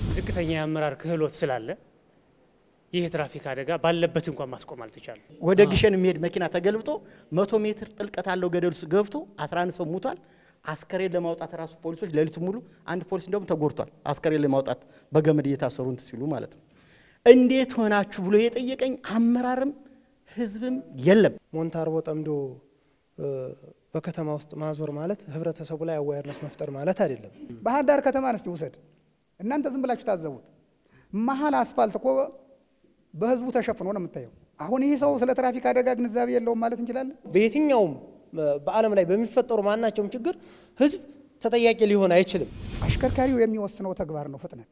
ዝቅተኛ የአመራር ክህሎት ስላለ ይህ የትራፊክ አደጋ ባለበት እንኳን ማስቆም አልተቻለም። ወደ ግሸን የሚሄድ መኪና ተገልብጦ መቶ ሜትር ጥልቀት አለው ገደል ውስጥ ገብቶ 11 ሰው ሙቷል። አስከሬን ለማውጣት ራሱ ፖሊሶች ሌሊቱ ሙሉ አንድ ፖሊስ እንደውም ተጎድቷል። አስከሬን ለማውጣት በገመድ እየታሰሩ እንትን ሲሉ ማለት ነው። እንዴት ሆናችሁ ብሎ የጠየቀኝ አመራርም ህዝብም የለም። ሞንታርቦ ጠምዶ በከተማ ውስጥ ማዞር ማለት ህብረተሰቡ ላይ አዋየርነስ መፍጠር ማለት አይደለም። ባህር ዳር ከተማን እስቲ ውሰድ። እናንተ ዝም ብላችሁ ታዘቡት። መሀል አስፋልት እኮ በህዝቡ ተሸፍኖ ነው የምታየው። አሁን ይህ ሰው ስለ ትራፊክ አደጋ ግንዛቤ የለውም ማለት እንችላለን? በየትኛውም በዓለም ላይ በሚፈጠሩ ማናቸውም ችግር ህዝብ ተጠያቂ ሊሆን አይችልም። አሽከርካሪው የሚወስነው ተግባር ነው ፍጥነት።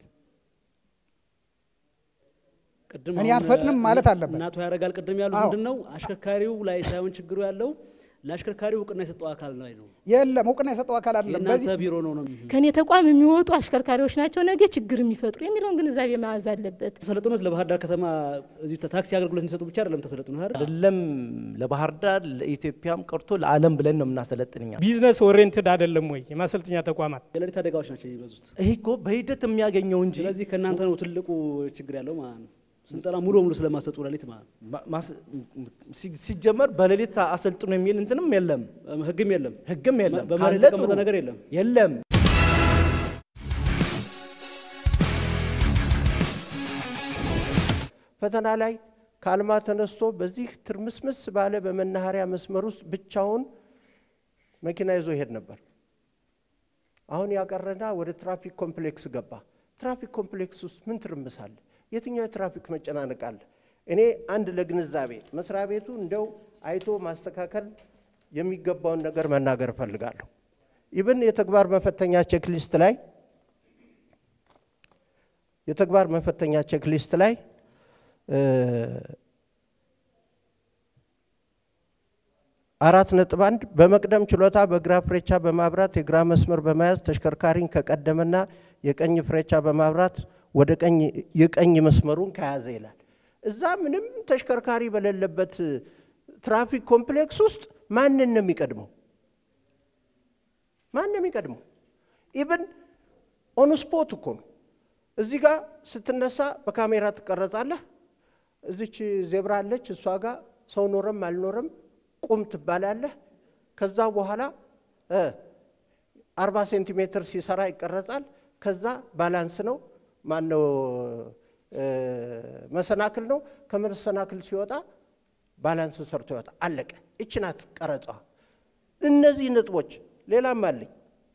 ቅድም እኔ አሁን አልፈጥንም ማለት አለበት። እናቱ ያደርጋል። ቅድም ያሉት አዎ። ምንድን ነው አሽከርካሪው ላይ ሳይሆን ችግሩ ያለው ለአሽከርካሪው እውቅና የሰጠው አካል ላይ ነው። የለም እውቅና የሰጠው አካል አይደለም። በዚህ የእናንተ ቢሮ ነው ነው ከኔ ተቋም የሚወጡ አሽከርካሪዎች ናቸው ነገ ችግር የሚፈጥሩ የሚለውን ግንዛቤ መያዝ አለበት። ተሰለጥኖት ለባህር ዳር ከተማ እዚህ ታክሲ አገልግሎት የሚሰጡ ብቻ አይደለም ተሰለጥኖት አይደል? አይደለም ለባህር ዳር ለኢትዮጵያም ቀርቶ ለዓለም ብለን ነው የምናሰለጥንኛ። ቢዝነስ ኦሪየንትድ አይደለም ወይ የማሰልጠኛ ተቋማት? የሌሊት አደጋዎች ናቸው የሚበዙት። ይህ እኮ በሂደት የሚያገኘው እንጂ ስለዚህ ከእናንተ ነው ትልቁ ችግር ያለው ማለት ነው። ስልጠና ሙሉ በሙሉ ስለማሰጡ ሌሊት ማለት ነው። ማ- ማስ- ሲ- ሲጀመር በሌሊት አሰልጥኖ የሚል እንትንም የለም፣ ህግም የለም፣ ህግም የለም፣ በመሬት ካለ የተቀመጠ ጥሩ። ነገር የለም። የለም። ፈተና ላይ ከአልማ ተነስቶ በዚህ ትርምስምስ ባለ በመናኸሪያ መስመር ውስጥ ብቻውን መኪና ይዞ ይሄድ ነበር። አሁን ያቀረና ወደ ትራፊክ ኮምፕሌክስ ገባ። ትራፊክ ኮምፕሌክስ ውስጥ ምን ትርምስ አለ? የትኛው የትራፊክ መጨናነቅ አለ? እኔ አንድ ለግንዛቤ መስሪያ ቤቱ እንደው አይቶ ማስተካከል የሚገባውን ነገር መናገር እፈልጋለሁ። ኢብን የተግባር መፈተኛ ቼክሊስት ላይ የተግባር መፈተኛ ቼክሊስት ላይ እ አራት ነጥብ አንድ በመቅደም ችሎታ በግራ ፍሬቻ በማብራት የግራ መስመር በመያዝ ተሽከርካሪን ከቀደመና የቀኝ ፍሬቻ በማብራት ወደ ቀኝ የቀኝ መስመሩን ከያዘ ይላል። እዛ ምንም ተሽከርካሪ በሌለበት ትራፊክ ኮምፕሌክስ ውስጥ ማንን ነው የሚቀድመው? ማን ነው የሚቀድመው? ኢብን ኦን ስፖት እኮ ነው። እዚህ ጋር ስትነሳ በካሜራ ትቀረጻለህ። እዚች ዜብራ አለች፣ እሷ ጋር ሰው ኖረም አልኖረም ቁም ትባላለህ። ከዛ በኋላ እ አርባ ሴንቲሜትር ሲሰራ ይቀረጻል። ከዛ ባላንስ ነው ማነው እ መሰናክል ነው። ከመሰናክል ሲወጣ ባላንስ ሰርቶ ይወጣ። አለቀ። እች ናት ቀረጻዋ። እነዚህ ነጥቦች ሌላም አለኝ።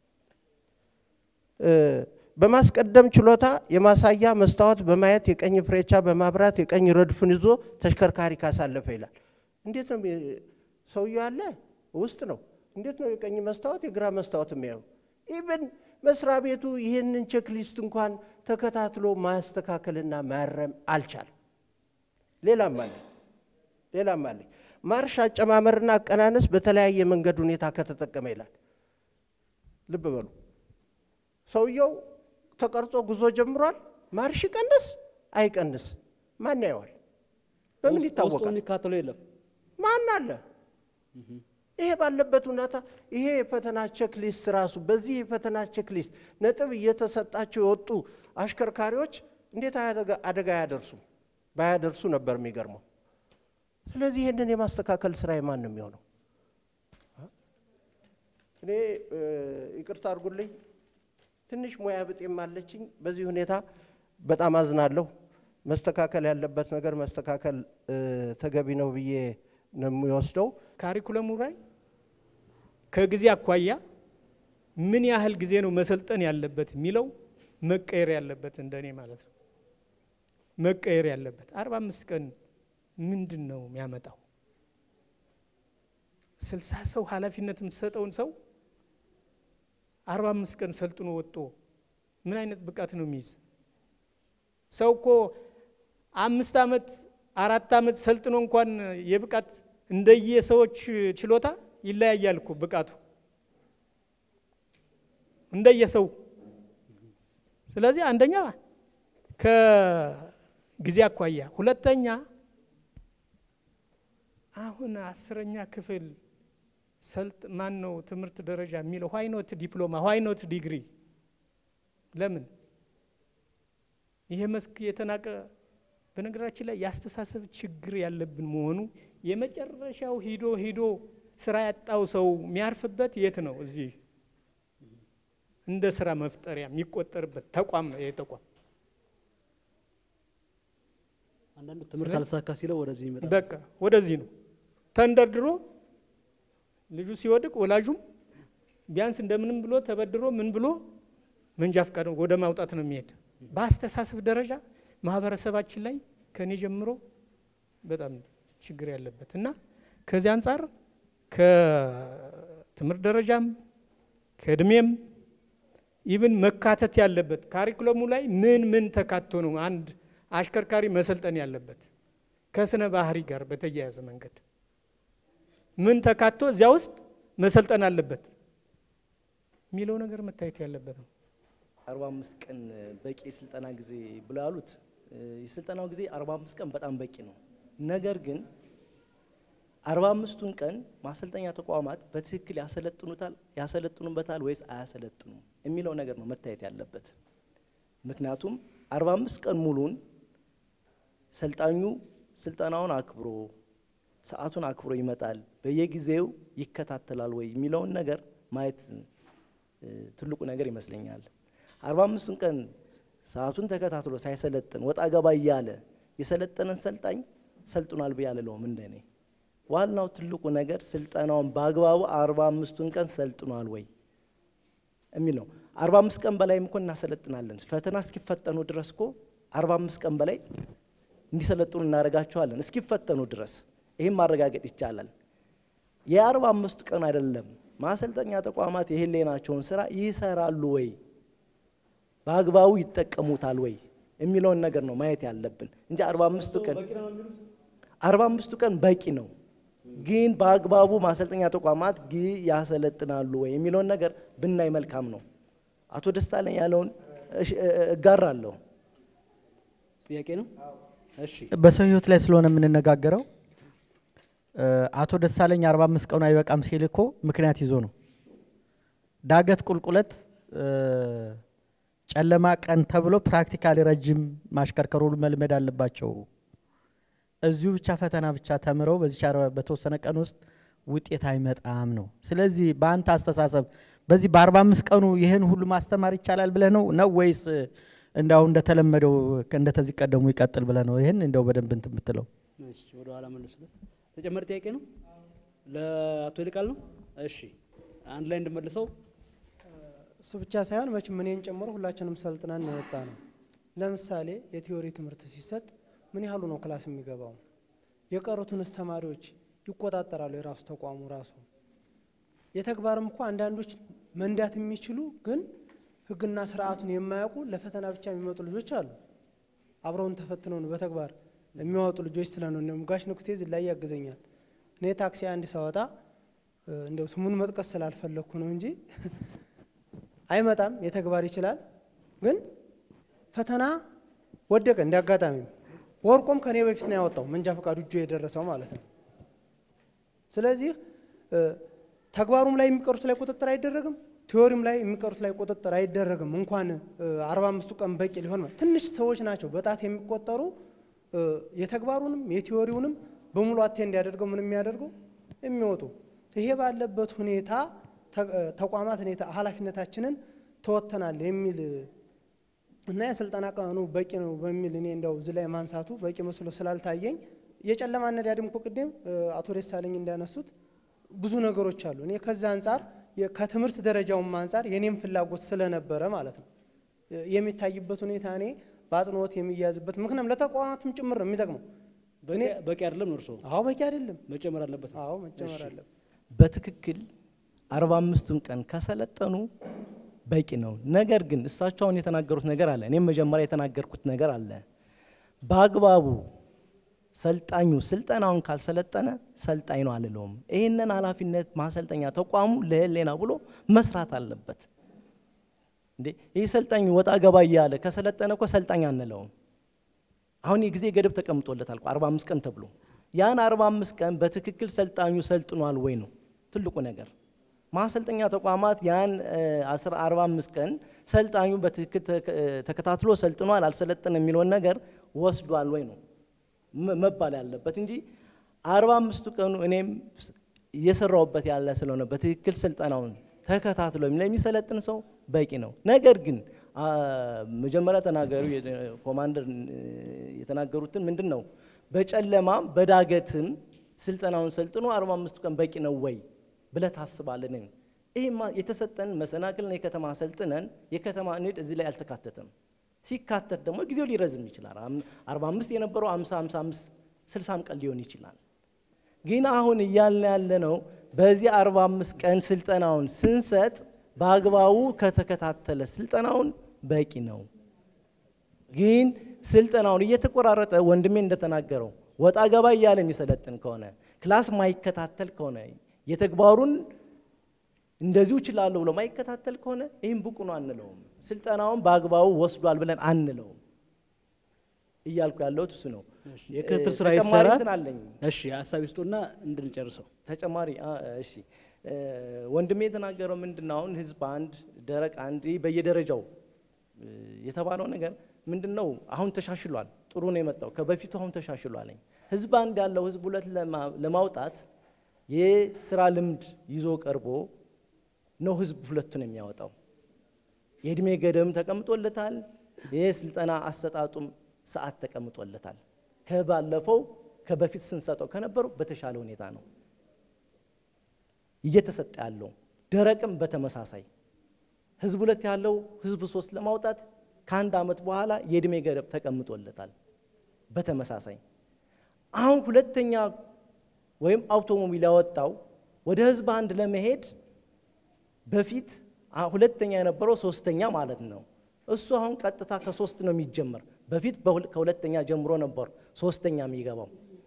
እ በማስቀደም ችሎታ የማሳያ መስታወት በማየት የቀኝ ፍሬቻ በማብራት የቀኝ ረድፍን ይዞ ተሽከርካሪ ካሳለፈ ይላል። እንዴት ነው የሚ- ሰውየው ያለ ውስጥ ነው። እንዴት ነው የቀኝ መስታወት የግራ መስታወት የሚያዩ? ኢብን መስሪያ ቤቱ ይህንን ቼክሊስት እንኳን ተከታትሎ ማስተካከልና ማረም አልቻለም። ሌላም አለ ሌላም አለ ማርሽ አጨማመርና አቀናነስ በተለያየ መንገድ ሁኔታ ከተጠቀመ ይላል። ልብ በሉ ሰውየው ተቀርጾ ጉዞ ጀምሯል። ማርሽ ይቀንስ አይቀንስ ማን ያየዋል? በምን ውስጥ- ውስጡ ይታወቃል? የሚካተለው የለም። ማን አለ? ይሄ ባለበት ሁኔታ ይሄ የፈተና ቼክሊስት ራሱ በዚህ የፈተና ቼክሊስት ነጥብ እየተሰጣቸው የወጡ አሽከርካሪዎች እንዴት አደጋ- አደጋ አያደርሱም? ባያደርሱ ነበር የሚገርመው። ስለዚህ ይህንን የማስተካከል ስራ የማን ነው የሚሆነው? እኔ እ፣ ይቅርታ አድርጉልኝ ትንሽ ሙያ ብጤም አለችኝ። በዚህ ሁኔታ በጣም አዝናለሁ። መስተካከል ያለበት ነገር መስተካከል እ፣ ተገቢ ነው ብዬ ነው የሚወስደው። ካሪኩለሙ ላይ ከጊዜ አኳያ ምን ያህል ጊዜ ነው መሰልጠን ያለበት የሚለው መቀየር ያለበት እንደኔ ማለት ነው። መቀየር ያለበት አርባ አምስት ቀን ምንድን ነው የሚያመጣው? ስልሳ ሰው ኃላፊነት የምትሰጠውን ሰው አርባ አምስት ቀን ሰልጥኖ ወጥቶ ምን አይነት ብቃት ነው የሚይዝ? ሰው እኮ አምስት ዓመት አራት ዓመት ሰልጥኖ እንኳን የብቃት እንደየ ሰዎች ችሎታ ይለያያል እኮ ብቃቱ እንደየሰው። ስለዚህ አንደኛ ከጊዜ አኳያ፣ ሁለተኛ አሁን አስረኛ ክፍል ሰልጥ ማን ነው ትምህርት ደረጃ የሚለው ዋይኖት ዲፕሎማ ዋይኖት ዲግሪ ለምን ይሄ መስክ የተናቀ በነገራችን ላይ የአስተሳሰብ ችግር ያለብን መሆኑ የመጨረሻው ሂዶ ሂዶ ስራ ያጣው ሰው የሚያርፍበት የት ነው? እዚህ እንደ ስራ መፍጠሪያ የሚቆጠርበት ተቋም ነው ይሄ ተቋም። አንዳንዱ ትምህርት አልሳካ ሲለው ወደዚህ ይመጣል። በቃ ወደዚህ ነው ተንደርድሮ ልጁ ሲወድቅ ወላጁም ቢያንስ እንደምንም ብሎ ተበድሮ ምን ብሎ መንጃ ፈቃድ ወደ ማውጣት ነው የሚሄድ። በአስተሳሰብ ደረጃ ማህበረሰባችን ላይ ከኔ ጀምሮ በጣም ችግር ያለበት እና ከዚህ አንጻር ከትምህርት ደረጃም ከእድሜም ኢቭን መካተት ያለበት ካሪኩለሙ ላይ ምን ምን ተካቶ ነው አንድ አሽከርካሪ መሰልጠን ያለበት ከስነ ባህሪ ጋር በተያያዘ መንገድ ምን ተካቶ እዚያ ውስጥ መሰልጠን አለበት የሚለው ነገር መታየት ያለበት ነው። አርባ አምስት ቀን በቂ የስልጠና ጊዜ ብሎ ያሉት የስልጠናው ጊዜ አርባ አምስት ቀን በጣም በቂ ነው። ነገር ግን አርባ አምስቱን ቀን ማሰልጠኛ ተቋማት በትክክል ያሰለጥኑታል ያሰለጥኑበታል ወይስ አያሰለጥኑም የሚለው ነገር ነው መታየት ያለበት። ምክንያቱም አርባ አምስት ቀን ሙሉን ሰልጣኙ ስልጠናውን አክብሮ ሰዓቱን አክብሮ ይመጣል፣ በየጊዜው ይከታተላል ወይ የሚለውን ነገር ማየት ትልቁ ነገር ይመስለኛል። አርባ አምስቱን ቀን ሰዓቱን ተከታትሎ ሳይሰለጥን ወጣ ገባ እያለ የሰለጠነን ሰልጣኝ ሰልጥኗል ብዬ አልለውም እንደኔ። ዋናው ትልቁ ነገር ስልጠናውን በአግባቡ አርባ አምስቱን ቀን ሰልጥኗል ወይ የሚል ነው። አርባ አምስት ቀን በላይም እኮ እናሰለጥናለን። ፈተና እስኪፈተኑ ድረስ እኮ አርባ አምስት ቀን በላይ እንዲሰለጥኑ እናደርጋቸዋለን እስኪፈተኑ ድረስ። ይህም ማረጋገጥ ይቻላል። የአርባ አምስቱ ቀን አይደለም ማሰልጠኛ ተቋማት የህሌናቸውን ስራ ይሰራሉ ወይ በአግባቡ ይጠቀሙታል ወይ የሚለውን ነገር ነው ማየት ያለብን እንጂ አርባ አምስቱ ቀን አርባ አምስቱ ቀን በቂ ነው፣ ግን በአግባቡ ማሰልጠኛ ተቋማት ግ ያሰለጥናሉ ወይ የሚለውን ነገር ብናይ መልካም ነው። አቶ ደሳለኝ ያለውን እጋራለሁ። ጥያቄ ነው። እሺ በሰው ህይወት ላይ ስለሆነ የምንነጋገረው አቶ ደሳለኝ አርባ አምስት ቀኑ አይበቃም ሲል እኮ ምክንያት ይዞ ነው። ዳገት ቁልቁለት ጨለማ ቀን ተብሎ ፕራክቲካሊ ረጅም ማሽከርከሩ መልመድ አለባቸው። እዚሁ ብቻ ፈተና ብቻ ተምረው በዚህ በተወሰነ ቀን ውስጥ ውጤት አይመጣም ነው። ስለዚህ በአንተ አስተሳሰብ በዚህ በአርባ አምስት ቀኑ ይህን ሁሉ ማስተማር ይቻላል ብለህ ነው ነው ወይስ እንዳው እንደተለመደው እንደተዚህ ቀደሙ ይቀጥል ብለህ ነው? ይህን እንደው በደንብ እንትን የምትለው እሺ፣ ወደ ኋላ መልሱለት። ተጨማሪ ጥያቄ ነው ለአቶ ይልቃል ነው። እሺ፣ አንድ ላይ እንድመልሰው እሱ ብቻ ሳይሆን መቼም እኔን ጨምሮ ሁላችንም ሰልጥነን የወጣ ነው። ለምሳሌ የቲዮሪ ትምህርት ሲሰጥ ምን ያህሉ ነው ክላስ የሚገባው? የቀሩትንስ ተማሪዎች ይቆጣጠራሉ የራሱ ተቋሙ ራሱ። የተግባርም እኮ አንዳንዶች መንዳት የሚችሉ ግን ሕግና ስርዓቱን የማያውቁ ለፈተና ብቻ የሚመጡ ልጆች አሉ። አብረውን ተፈትነው ነው በተግባር የሚያወጡ ልጆች ስለነው እንደውም ጋሽ ንኩቴ እዚህ ላይ ያግዘኛል። እኔ ታክሲ አንድ ሳወጣ እንደው ስሙን መጥቀስ ስላልፈለግኩ ነው እንጂ አይመጣም፣ የተግባር ይችላል። ግን ፈተና ወደቀ እንደ አጋጣሚ ወርቆም ከኔ በፊት ነው ያወጣው መንጃ ፈቃዱ እጁ የደረሰው ማለት ነው። ስለዚህ ተግባሩም ላይ የሚቀሩት ላይ ቁጥጥር አይደረግም፣ ቲዎሪም ላይ የሚቀሩት ላይ ቁጥጥር አይደረግም። እንኳን አርባ አምስቱ ቀን በቂ ሊሆን ትንሽ ሰዎች ናቸው በጣት የሚቆጠሩ የተግባሩንም የቲዎሪውንም በሙሉ አቴ እንዲያደርገው ምን የሚያደርገው የሚወጡ ይሄ ባለበት ሁኔታ ተቋማት ሁኔታ ኃላፊነታችንን ተወጥተናል የሚል እና የስልጠና ቀኑ በቂ ነው በሚል እኔ እንደው እዚህ ላይ ማንሳቱ በቂ መስሎ ስላልታየኝ የጨለማ አነዳድም እኮ ቅድም አቶ ደሳለኝ እንዳነሱት ብዙ ነገሮች አሉ። እኔ ከዛ አንጻር ከትምህርት ደረጃውም አንጻር የኔም ፍላጎት ስለነበረ ማለት ነው የሚታይበት ሁኔታ እኔ በአጽንኦት የሚያዝበት ምክንያቱም ለተቋማቱም ጭምር ነው የሚጠቅመው። በቂ አይደለም ነው እርስዎ? አዎ በቂ አይደለም፣ መጨመር አለበት። አዎ መጨመር አለበት። በትክክል አርባ አምስቱን ቀን ከሰለጠኑ በቂ ነው። ነገር ግን እሳቸው አሁን የተናገሩት ነገር አለ፣ እኔም መጀመሪያ የተናገርኩት ነገር አለ። በአግባቡ ሰልጣኙ ስልጠናውን ካልሰለጠነ ሰልጣኝ ነው አልለውም። ይህንን ኃላፊነት ማሰልጠኛ ተቋሙ ለህሌና ብሎ መስራት አለበት። እንዴ ይህ ሰልጣኝ ወጣ ገባ እያለ ከሰለጠነ እኮ ሰልጣኝ አንለውም። አሁን የጊዜ ገደብ ተቀምጦለታል እኮ አርባ አምስት ቀን ተብሎ ያን አርባ አምስት ቀን በትክክል ሰልጣኙ ሰልጥኗል ወይ ነው ትልቁ ነገር። ማሰልጠኛ ተቋማት ያን አስራ አርባ አምስት ቀን ሰልጣኙ በትክክል ተከ- ተከታትሎ ሰልጥኗል አልሰለጠነ የሚለውን ነገር ወስዷል ወይ ነው መ- መባል ያለበት እንጂ አርባ አምስቱ ቀኑ እኔም እየሰራውበት ያለ ስለሆነ በትክክል ስልጠናውን ተከታትሎ ለሚሰለጥን ሰው በቂ ነው። ነገር ግን አ፣ መጀመሪያ ተናገሩ የ- ኮማንደር እ፣ የተናገሩትን ምንድን ነው በጨለማም በዳገትም ስልጠናውን ሰልጥኖ አርባ አምስቱ ቀን በቂ ነው ወይ ብለህ ታስባለን? ይህማ የተሰጠን መሰናክልን የከተማ ሰልጥነን የከተማ ንድ እዚህ ላይ አልተካተተም። ሲካተት ደግሞ ጊዜው ሊረዝም ይችላል። አም- 45 የነበረው 50 55 60 ቀን ሊሆን ይችላል። ግን አሁን እያልን ያለ ነው በዚህ 45 ቀን ስልጠናውን ስንሰጥ በአግባቡ ከተከታተለ ስልጠናውን በቂ ነው። ግን ስልጠናውን እየተቆራረጠ ወንድሜ እንደተናገረው ወጣ ገባ እያለ የሚሰለጥን ከሆነ ክላስ ማይከታተል ከሆነ የተግባሩን እንደዚሁ እችላለሁ ብሎ ማይከታተል ከሆነ ይህም ብቁ ነው አንለውም። ስልጠናውን በአግባቡ ወስዷል ብለን አንለውም። እያልኩ ያለሁት እሱ ነው። የክትትል ስራ ተጨማሪ ይሰራል። እንትን አለኝ። እሺ ሀሳብ ይስጡና እንድንጨርሰው። ተጨማሪ አ- እሺ እ፣ ወንድሜ የተናገረው ምንድን ነው? አሁን ህዝብ አንድ ደረቅ አንድ ይህ በየደረጃው እ፣ የተባለው ነገር ምንድን ነው? አሁን ተሻሽሏል። ጥሩ ነው የመጣው ከበፊቱ አሁን ተሻሽሏለኝ። ህዝብ አንድ ያለው ህዝብ ሁለት ለማ- ለማውጣት የስራ ልምድ ይዞ ቀርቦ ነው ህዝብ ሁለቱን የሚያወጣው። የእድሜ ገደብም ተቀምጦለታል። የስልጠና አሰጣጡም ሰዓት ተቀምጦለታል። ከባለፈው ከበፊት ስንሰጠው ከነበረው በተሻለ ሁኔታ ነው እየተሰጠ ያለው። ደረቅም በተመሳሳይ ህዝብ ሁለት ያለው ህዝብ ሶስት ለማውጣት ከአንድ ዓመት በኋላ የእድሜ ገደብ ተቀምጦለታል። በተመሳሳይ አሁን ሁለተኛ ወይም አውቶሞቢል ያወጣው ወደ ህዝብ አንድ ለመሄድ በፊት አ- ሁለተኛ የነበረው ሶስተኛ ማለት ነው። እሱ አሁን ቀጥታ ከሶስት ነው የሚጀመር። በፊት በሁል- ከሁለተኛ ጀምሮ ነበር ሶስተኛ የሚገባው።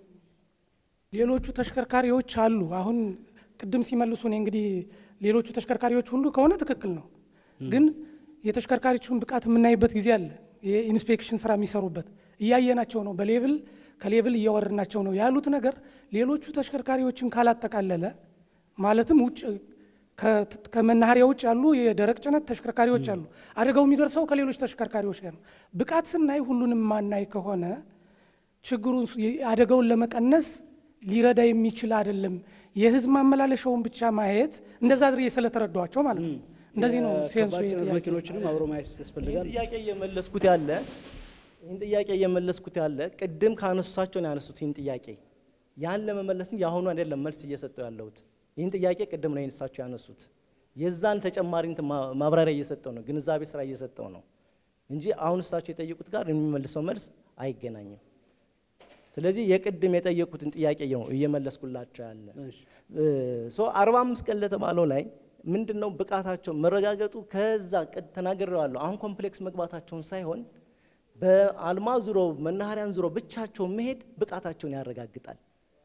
ሌሎቹ ተሽከርካሪዎች አሉ። አሁን ቅድም ሲመልሱ እኔ እንግዲህ ሌሎቹ ተሽከርካሪዎች ሁሉ ከሆነ ትክክል ነው፣ ግን የተሽከርካሪዎቹን ብቃት የምናይበት ጊዜ አለ። የኢንስፔክሽን ስራ የሚሰሩበት እያየናቸው ነው። በሌብል ከሌብል እያወረድናቸው ነው ያሉት ነገር ሌሎቹ ተሽከርካሪዎችን ካላጠቃለለ ማለትም ውጭ ከ- ከመናኸሪያ ውጭ ያሉ የደረቅ ጭነት ተሽከርካሪዎች አሉ። አደጋው የሚደርሰው ከሌሎች ተሽከርካሪዎች ጋር ነው። ብቃት ስናይ ሁሉንም ማናይ ከሆነ ችግሩን ስ- አደጋውን ለመቀነስ ሊረዳ የሚችል አይደለም። የህዝብ ማመላለሻውን ብቻ ማየት እንደዛ አድርጌ ስለተረዷቸው ማለት ነው። እንደዚህ ነው ሴንሱ ከባድ ጭነት የጥያቄ መኪኖችንም አብሮ ማየት ያስፈልጋል። ይህን ጥያቄ እየመለስኩት ያለ ይህን ጥያቄ እየመለስኩት ያለ ቅድም ካነሱሳቸው ነው ያነሱት። ይህን ጥያቄ ያን ለመመለስ እንጂ የአሁኑ አይደለም መልስ እየሰጠው ያለሁት። ይህን ጥያቄ ቅድም ነው እሳቸው ያነሱት። የዛን ተጨማሪ እንትን ማ- ማብራሪያ እየሰጠው ነው፣ ግንዛቤ ስራ እየሰጠው ነው እንጂ አሁን እሳቸው የጠየቁት ጋር የሚመልሰው መልስ አይገናኝም። ስለዚህ የቅድም የጠየቁትን ጥያቄ ነው እየመለስኩላቸው ያለ ሶ አርባ አምስት ቀን ለተባለው ላይ ምንድን ነው ብቃታቸው መረጋገጡ ከዛ ቅድ ተናግሬዋለሁ። አሁን ኮምፕሌክስ መግባታቸውን ሳይሆን በአልማ ዙሮ መናኸሪያን ዙሮ ብቻቸውን መሄድ ብቃታቸውን ያረጋግጣል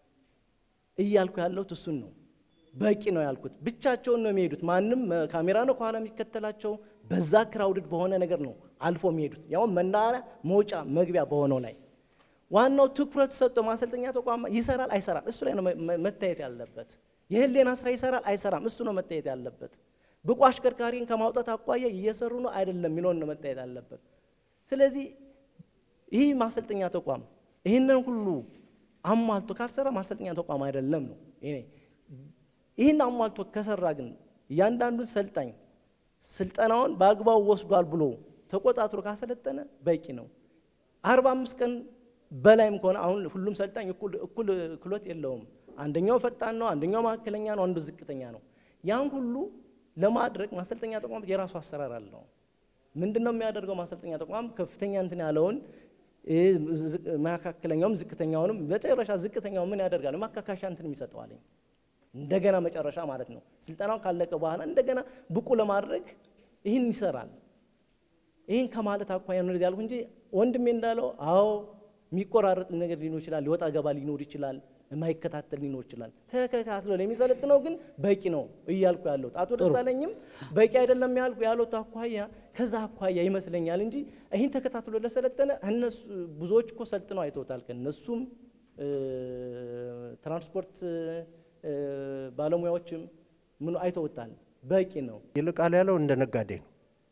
እያልኩ ያለሁት እሱን ነው። በቂ ነው ያልኩት። ብቻቸውን ነው የሚሄዱት። ማንም እ፣ ካሜራ ነው ከኋላ የሚከተላቸው። በዛ ክራውድድ በሆነ ነገር ነው አልፎ የሚሄዱት፣ ያውም መናኸሪያ መውጫ መግቢያ በሆነው ላይ ዋናው ትኩረት ሰጥቶ ማሰልጠኛ ተቋም ይሰራል አይሰራም፣ እሱ ላይ ነው መ- መ- መታየት ያለበት። የህሊና ስራ ይሰራል አይሰራም፣ እሱ ነው መታየት ያለበት። ብቁ አሽከርካሪን ከማውጣት አኳያ እየሰሩ ነው አይደለም የሚለውን ነው መታየት ያለበት። ስለዚህ ይህ ማሰልጠኛ ተቋም ይህንን ሁሉ አሟልቶ ካልሰራ ማሰልጠኛ ተቋም አይደለም ነው እኔ ይህን አሟልቶ ከሰራ ግን እያንዳንዱን ሰልጣኝ ስልጠናውን በአግባቡ ወስዷል ብሎ ተቆጣጥሮ ካሰለጠነ በቂ ነው። አርባ አምስት ቀን በላይም ከሆነ አሁን ሁሉም ሰልጣኝ እኩል እኩል ክሎት የለውም። አንደኛው ፈጣን ነው፣ አንደኛው መካከለኛ ነው፣ አንዱ ዝቅተኛ ነው። ያን ሁሉ ለማድረግ ማሰልጠኛ ተቋም የራሱ አሰራር አለው። ምንድን ነው የሚያደርገው? ማሰልጠኛ ተቋም ከፍተኛ እንትን ያለውን እ፣ ዝቅ- መካከለኛውም ዝቅተኛውንም መጨረሻ ዝቅተኛው ምን ያደርጋል? ማካካሻ እንትን የሚሰጠዋለኝ እንደገና መጨረሻ ማለት ነው። ስልጠናው ካለቀ በኋላ እንደገና ብቁ ለማድረግ ይህን ይሰራል። ይህን ከማለት አኳያ ነው እንደዚህ ያልኩ እንጂ ወንድሜ እንዳለው አዎ የሚቆራረጥ ነገር ሊኖር ይችላል፣ ሊወጣ ገባ ሊኖር ይችላል፣ የማይከታተል ሊኖር ይችላል። ተከታትሎ ለሚሰለጥነው ግን በቂ ነው እያልኩ ያለሁት አቶ ደሳለኝም በቂ አይደለም ያልኩ ያሉት አኳያ ከዛ አኳያ ይመስለኛል እንጂ ይህን ተከታትሎ ለሰለጠነ እነሱ ብዙዎች እኮ ሰልጥነው አይተውታል። ከእነሱም እ፣ ትራንስፖርት እ፣ ባለሙያዎችም ምኑ አይተውታል። በቂ ነው። ይልቃል ያለው እንደ ነጋዴ ነው።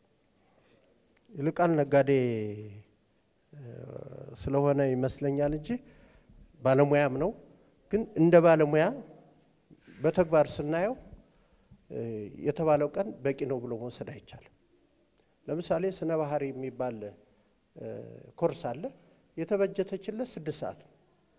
ይልቃል ነጋዴ እ፣ ስለሆነ ይመስለኛል እንጂ ባለሙያም ነው። ግን እንደ ባለሙያ በተግባር ስናየው እ፣ የተባለው ቀን በቂ ነው ብሎ መውሰድ አይቻልም። ለምሳሌ ስነ ባህሪ የሚባል እ፣ ኮርስ አለ። የተበጀተችለት ስድስት ሰዓት ነው።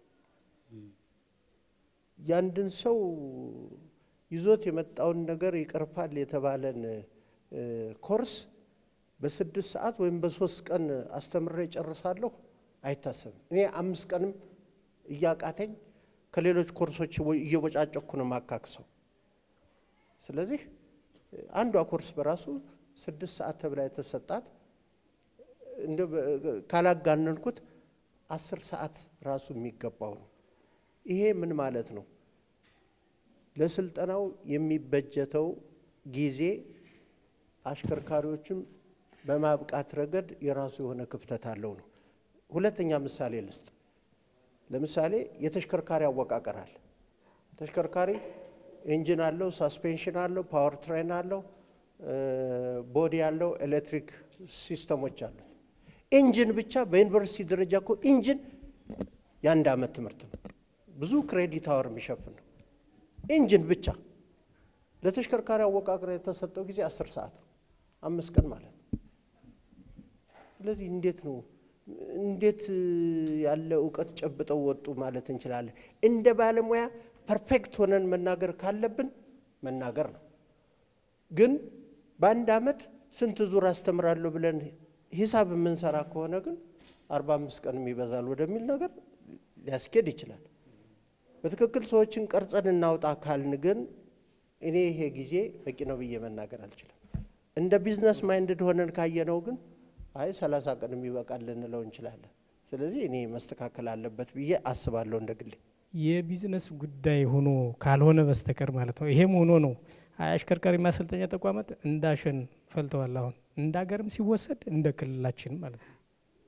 ያንድን ሰው ይዞት የመጣውን ነገር ይቀርፋል የተባለን እ፣ ኮርስ በስድስት ሰዓት ወይም በሶስት ቀን አስተምሬ ጨርሳለሁ አይታሰብም። እኔ አምስት ቀንም እያቃተኝ ከሌሎች ኮርሶች ወ- እየቦጫጨኩ ነው ማካክሰው። ስለዚህ እ፣ አንዷ ኮርስ በራሱ ስድስት ሰዓት ተብላ የተሰጣት እንደ ካላጋነንኩት አስር ሰዓት ራሱ የሚገባው ነው። ይሄ ምን ማለት ነው? ለስልጠናው የሚበጀተው ጊዜ አሽከርካሪዎችም በማብቃት ረገድ የራሱ የሆነ ክፍተት አለው ነው። ሁለተኛ ምሳሌ ልስጥ። ለምሳሌ የተሽከርካሪ አወቃቀር አለ። ተሽከርካሪ ኢንጂን አለው፣ ሳስፔንሽን አለው፣ ፓወር ትሬን አለው፣ ቦዲ አለው፣ ኤሌክትሪክ ሲስተሞች አሉት። ኢንጂን ብቻ በዩኒቨርሲቲ ደረጃ እኮ ኢንጂን የአንድ ዓመት ትምህርት ነው። ብዙ ክሬዲት አወር የሚሸፍን ነው። ኢንጂን ብቻ ለተሽከርካሪ አወቃቀር የተሰጠው ጊዜ አስር ሰዓት ነው፣ አምስት ቀን ማለት ነው። ስለዚህ እንዴት ነው እንዴት ያለ እውቀት ጨብጠው ወጡ ማለት እንችላለን? እንደ ባለሙያ ፐርፌክት ሆነን መናገር ካለብን መናገር ነው። ግን በአንድ ዓመት ስንት ዙር አስተምራለሁ ብለን ሂሳብ የምንሰራ ከሆነ ግን አርባ አምስት ቀንም ይበዛል ወደሚል ነገር ሊያስኬድ ይችላል። በትክክል ሰዎችን ቀርጸን እናውጣ ካልን ግን እኔ ይሄ ጊዜ በቂ ነው ብዬ መናገር አልችልም። እንደ ቢዝነስ ማይንድድ ሆነን ካየነው ግን አይ ሰላሳ ቀንም ይበቃል ልንለው እንችላለን። ስለዚህ እኔ መስተካከል አለበት ብዬ አስባለሁ እንደ ግሌ። የቢዝነስ ጉዳይ ሆኖ ካልሆነ በስተቀር ማለት ነው። ይሄም ሆኖ ነው አሽከርካሪ ማሰልጠኛ ተቋማት እንዳሸን ፈልተዋል። አሁን እንደ ሀገርም ሲወሰድ እንደ ክልላችን ማለት ነው።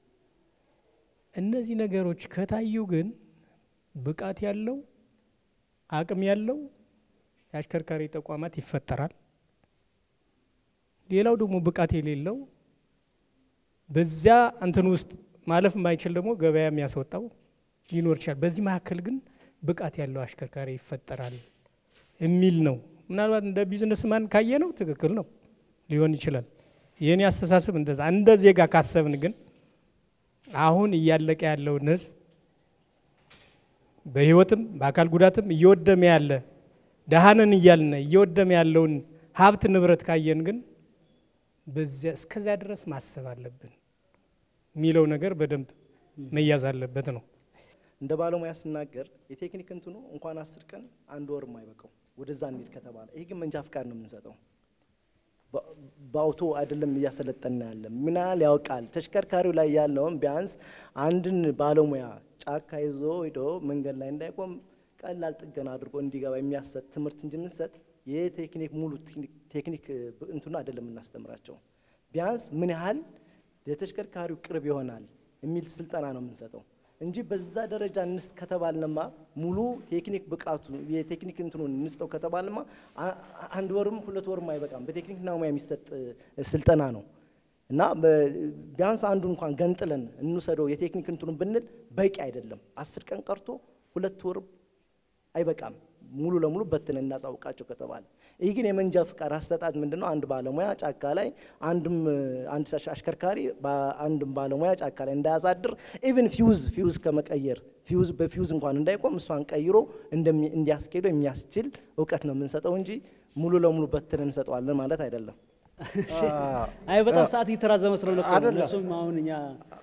እነዚህ ነገሮች ከታዩ ግን ብቃት ያለው አቅም ያለው የአሽከርካሪ ተቋማት ይፈጠራል። ሌላው ደግሞ ብቃት የሌለው በዚያ እንትን ውስጥ ማለፍ የማይችል ደግሞ ገበያ የሚያስወጣው ሊኖር ይችላል። በዚህ መካከል ግን ብቃት ያለው አሽከርካሪ ይፈጠራል የሚል ነው። ምናልባት እንደ ቢዝነስ ማን ካየ ነው ትክክል ነው ሊሆን ይችላል። የእኔ አስተሳሰብ እንደዛ። እንደ ዜጋ ካሰብን ግን አሁን እያለቀ ያለውን ሕዝብ በህይወትም በአካል ጉዳትም እየወደመ ያለ ደሃነን እያልን እየወደመ ያለውን ሀብት ንብረት ካየን ግን በዚያ እስከዚያ ድረስ ማሰብ አለብን የሚለው ነገር በደንብ መያዝ አለበት ነው። እንደ ባለሙያ ስናገር የቴክኒክ እንትኑ እንኳን አስር ቀን አንድ ወር የማይበቃው ወደዛ እንሂድ ከተባለ ይሄ ግን መንጃ ፍቃድ ነው የምንሰጠው። በ- በአውቶ አይደለም እያሰለጠና ያለ ምን ያህል ያውቃል። ተሽከርካሪው ላይ ያለውን ቢያንስ አንድን ባለሙያ ጫካ ይዞ ሄዶ መንገድ ላይ እንዳይቆም ቀላል ጥገና አድርጎ እንዲገባ የሚያሰጥ ትምህርት እንጂ የምንሰጥ የቴክኒክ ሙሉ ቴክኒክ- ቴክኒክ ብ- እንትኑ አይደለም የምናስተምራቸው። ቢያንስ ምን ያህል ለተሽከርካሪው ቅርብ ይሆናል የሚል ስልጠና ነው የምንሰጠው እንጂ በዛ ደረጃ እንስጥ ከተባልንማ ሙሉ ቴክኒክ ብቃቱ የቴክኒክ እንትኑን እንስጠው ከተባልንማ አ- አንድ ወርም ሁለት ወርም አይበቃም። በቴክኒክና ሙያ የሚሰጥ እ፣ ስልጠና ነው እና በ- ቢያንስ አንዱ እንኳን ገንጥለን እንውሰደው የቴክኒክ እንትኑን ብንል በቂ አይደለም። አስር ቀን ቀርቶ ሁለት ወር አይበቃም። ሙሉ ለሙሉ በትን እናሳውቃቸው ከተባለ ይህ ግን የመንጃ ፍቃድ አሰጣጥ ምንድን ነው? አንድ ባለሙያ ጫካ ላይ አንድም እ፣ አንድ አሽ- አሽከርካሪ በአንድም ባለሙያ ጫካ ላይ እንዳያሳድር ኢቭን ፊውዝ ፊውዝ ከመቀየር ፊውዝ በፊውዝ እንኳን እንዳይቆም እሷን ቀይሮ እንደሚ- እንዲያስኬደው የሚያስችል እውቀት ነው የምንሰጠው እንጂ ሙሉ ለሙሉ በትን እንሰጠዋለን ማለት አይደለም። አይ በጣም ሰዓት እየተራዘመ ስለሆነ እኮ ነው። አይደለም። እነሱም አሁን እኛ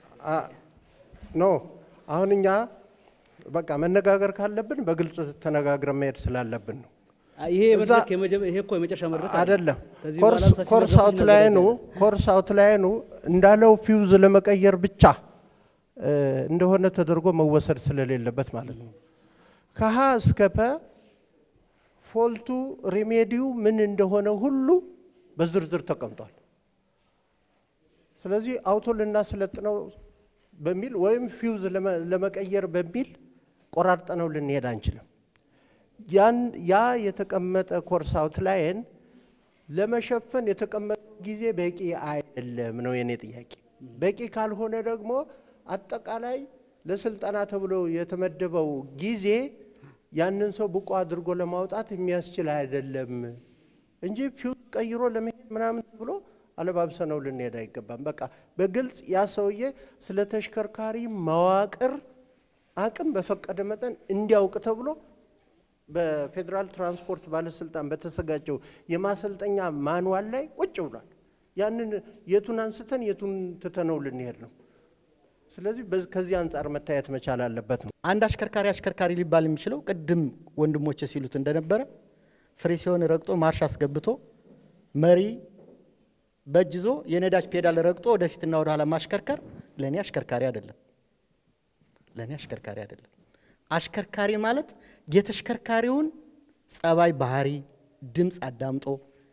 ኖ አሁን እኛ በቃ መነጋገር ካለብን በግልጽ ተነጋግረን መሄድ ስላለብን ነው። ይሄ እዛ- መድረክ የመጀመ- ይሄ እኮ የመጨረሻ መድረክ አይደለም። ከዚህ ኮርስ በኋላ ሰፊ ኮርስ መድረክ አውትላይኑ እናዘጋጃለን። ኮርስ አውትላይኑ እንዳለው ፊውዝ ለመቀየር ብቻ እ፣ እንደሆነ ተደርጎ መወሰድ ስለሌለበት ማለት ነው። ከሀ እስከ ፐ ፎልቱ ሪሜዲው ምን እንደሆነ ሁሉ በዝርዝር ተቀምጧል። ስለዚህ አውቶ ልናስለጥነው በሚል ወይም ፊውዝ ለመ- ለመቀየር በሚል ቆራርጠነው ልንሄድ አንችልም። ያን ያ የተቀመጠ ኮርስ አውትላይን ለመሸፈን የተቀመጠው ጊዜ በቂ አይደለም ነው የኔ ጥያቄ። በቂ ካልሆነ ደግሞ አጠቃላይ ለስልጠና ተብሎ የተመደበው ጊዜ ያንን ሰው ብቁ አድርጎ ለማውጣት የሚያስችል አይደለም እንጂ ፊውዝ ቀይሮ ለመሄድ ምናምን ብሎ አለባብሰነው ልንሄድ አይገባም። በቃ በግልጽ ያ ሰውዬ ስለ ተሽከርካሪ መዋቅር አቅም በፈቀደ መጠን እንዲያውቅ ተብሎ በፌዴራል ትራንስፖርት ባለስልጣን በተዘጋጀው የማሰልጠኛ ማንዋል ላይ ቁጭ ብሏል። ያንን የቱን አንስተን የቱን ትተነው ልንሄድ ነው? ስለዚህ በዚህ- ከዚህ አንጻር መታየት መቻል አለበት ነው። አንድ አሽከርካሪ አሽከርካሪ ሊባል የሚችለው ቅድም ወንድሞቼ ሲሉት እንደነበረ ፍሬ ሲሆን ረግጦ ማርሽ አስገብቶ መሪ በእጅ ይዞ የነዳጅ ፔዳል ረግጦ ወደፊትና ወደ ኋላ ማሽከርከር ለእኔ አሽከርካሪ አይደለም። ለእኔ አሽከርካሪ አይደለም። አሽከርካሪ ማለት የተሽከርካሪውን ጸባይ፣ ባህሪ፣ ድምፅ አዳምጦ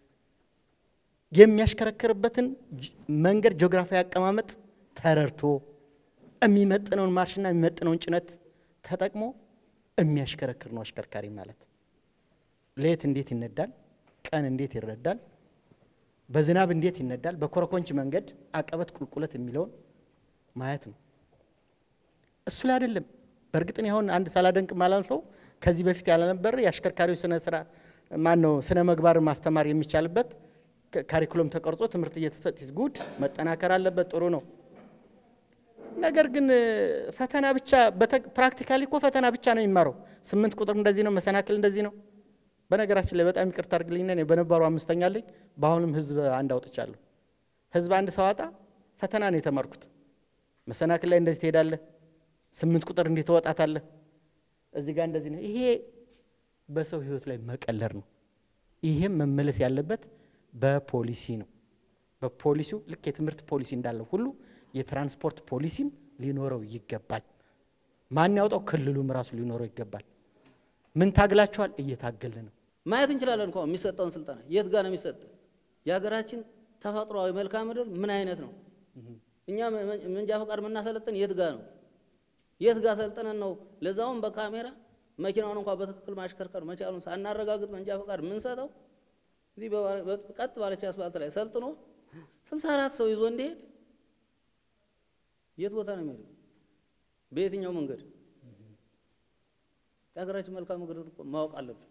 የሚያሽከረክርበትን ጅ- መንገድ ጂኦግራፊያዊ አቀማመጥ ተረድቶ የሚመጥነውን ማርሽና የሚመጥነውን ጭነት ተጠቅሞ የሚያሽከረክር ነው አሽከርካሪ ማለት። ሌት እንዴት ይነዳል፣ ቀን እንዴት ይረዳል፣ በዝናብ እንዴት ይነዳል፣ በኮረኮንች መንገድ አቀበት ቁልቁለት የሚለውን ማየት ነው። እሱ ላይ አይደለም። በእርግጥ እኔ አሁን አንድ ሳላደንቅ ማላልፈው ከዚህ በፊት ያልነበረ የአሽከርካሪዎች ስነ ስራ ማን ነው ስነ ምግባር ማስተማር የሚቻልበት ከ- ካሪኩለም ተቀርጾ ትምህርት እየተሰጥ ጉድ መጠናከር አለበት። ጥሩ ነው። ነገር ግን እ፣ ፈተና ብቻ ፕራክቲካሊ እኮ ፈተና ብቻ ነው የሚማረው። ስምንት ቁጥር እንደዚህ ነው፣ መሰናክል እንደዚህ ነው። በነገራችን ላይ በጣም ይቅርታ አድርግልኝና እኔ በነባሩ አምስተኛ አለኝ፣ በአሁንም ህዝብ አንድ አውጥቻለሁ። ህዝብ አንድ ሰዋጣ ፈተና ነው የተማርኩት። መሰናክል ላይ እንደዚህ ትሄዳለህ፣ ስምንት ቁጥር እንዲህ ትወጣታለህ፣ እዚህ ጋር እንደዚህ ነው። ይሄ በሰው ህይወት ላይ መቀለር ነው። ይሄም መመለስ ያለበት በፖሊሲ ነው። በፖሊሲው ልክ የትምህርት ፖሊሲ እንዳለው ሁሉ የትራንስፖርት ፖሊሲም ሊኖረው ይገባል። ማን ያውጣው? ክልሉም ራሱ ሊኖረው ይገባል። ምን ታግላችኋል? እየታገልን ነው። ማየት እንችላለን እኮ የሚሰጠውን ስልጠና የት ጋር ነው የሚሰጥ? የሀገራችን ተፈጥሯዊ መልክዓ ምድር ምን አይነት ነው? እኛ መ- መ- መንጃ ፈቃድ የምናሰለጥን የት ጋር ነው? የት ጋር ሰልጥነን ነው ለዛውም በካሜራ መኪናውን እንኳ በትክክል ማሽከርከር መቻሉን ሳናረጋግጥ መንጃ ፈቃድ የምንሰጠው? እዚህ በባ- በ- ቀጥ ባለች አስፋልት ላይ ሰልጥኖ ስልሳ አራት ሰው ይዞ እንዲሄድ የት ቦታ ነው የሚሄደው? በየትኛው መንገድ? የሀገራችን መልካም ምድር እኮ ማወቅ አለብን።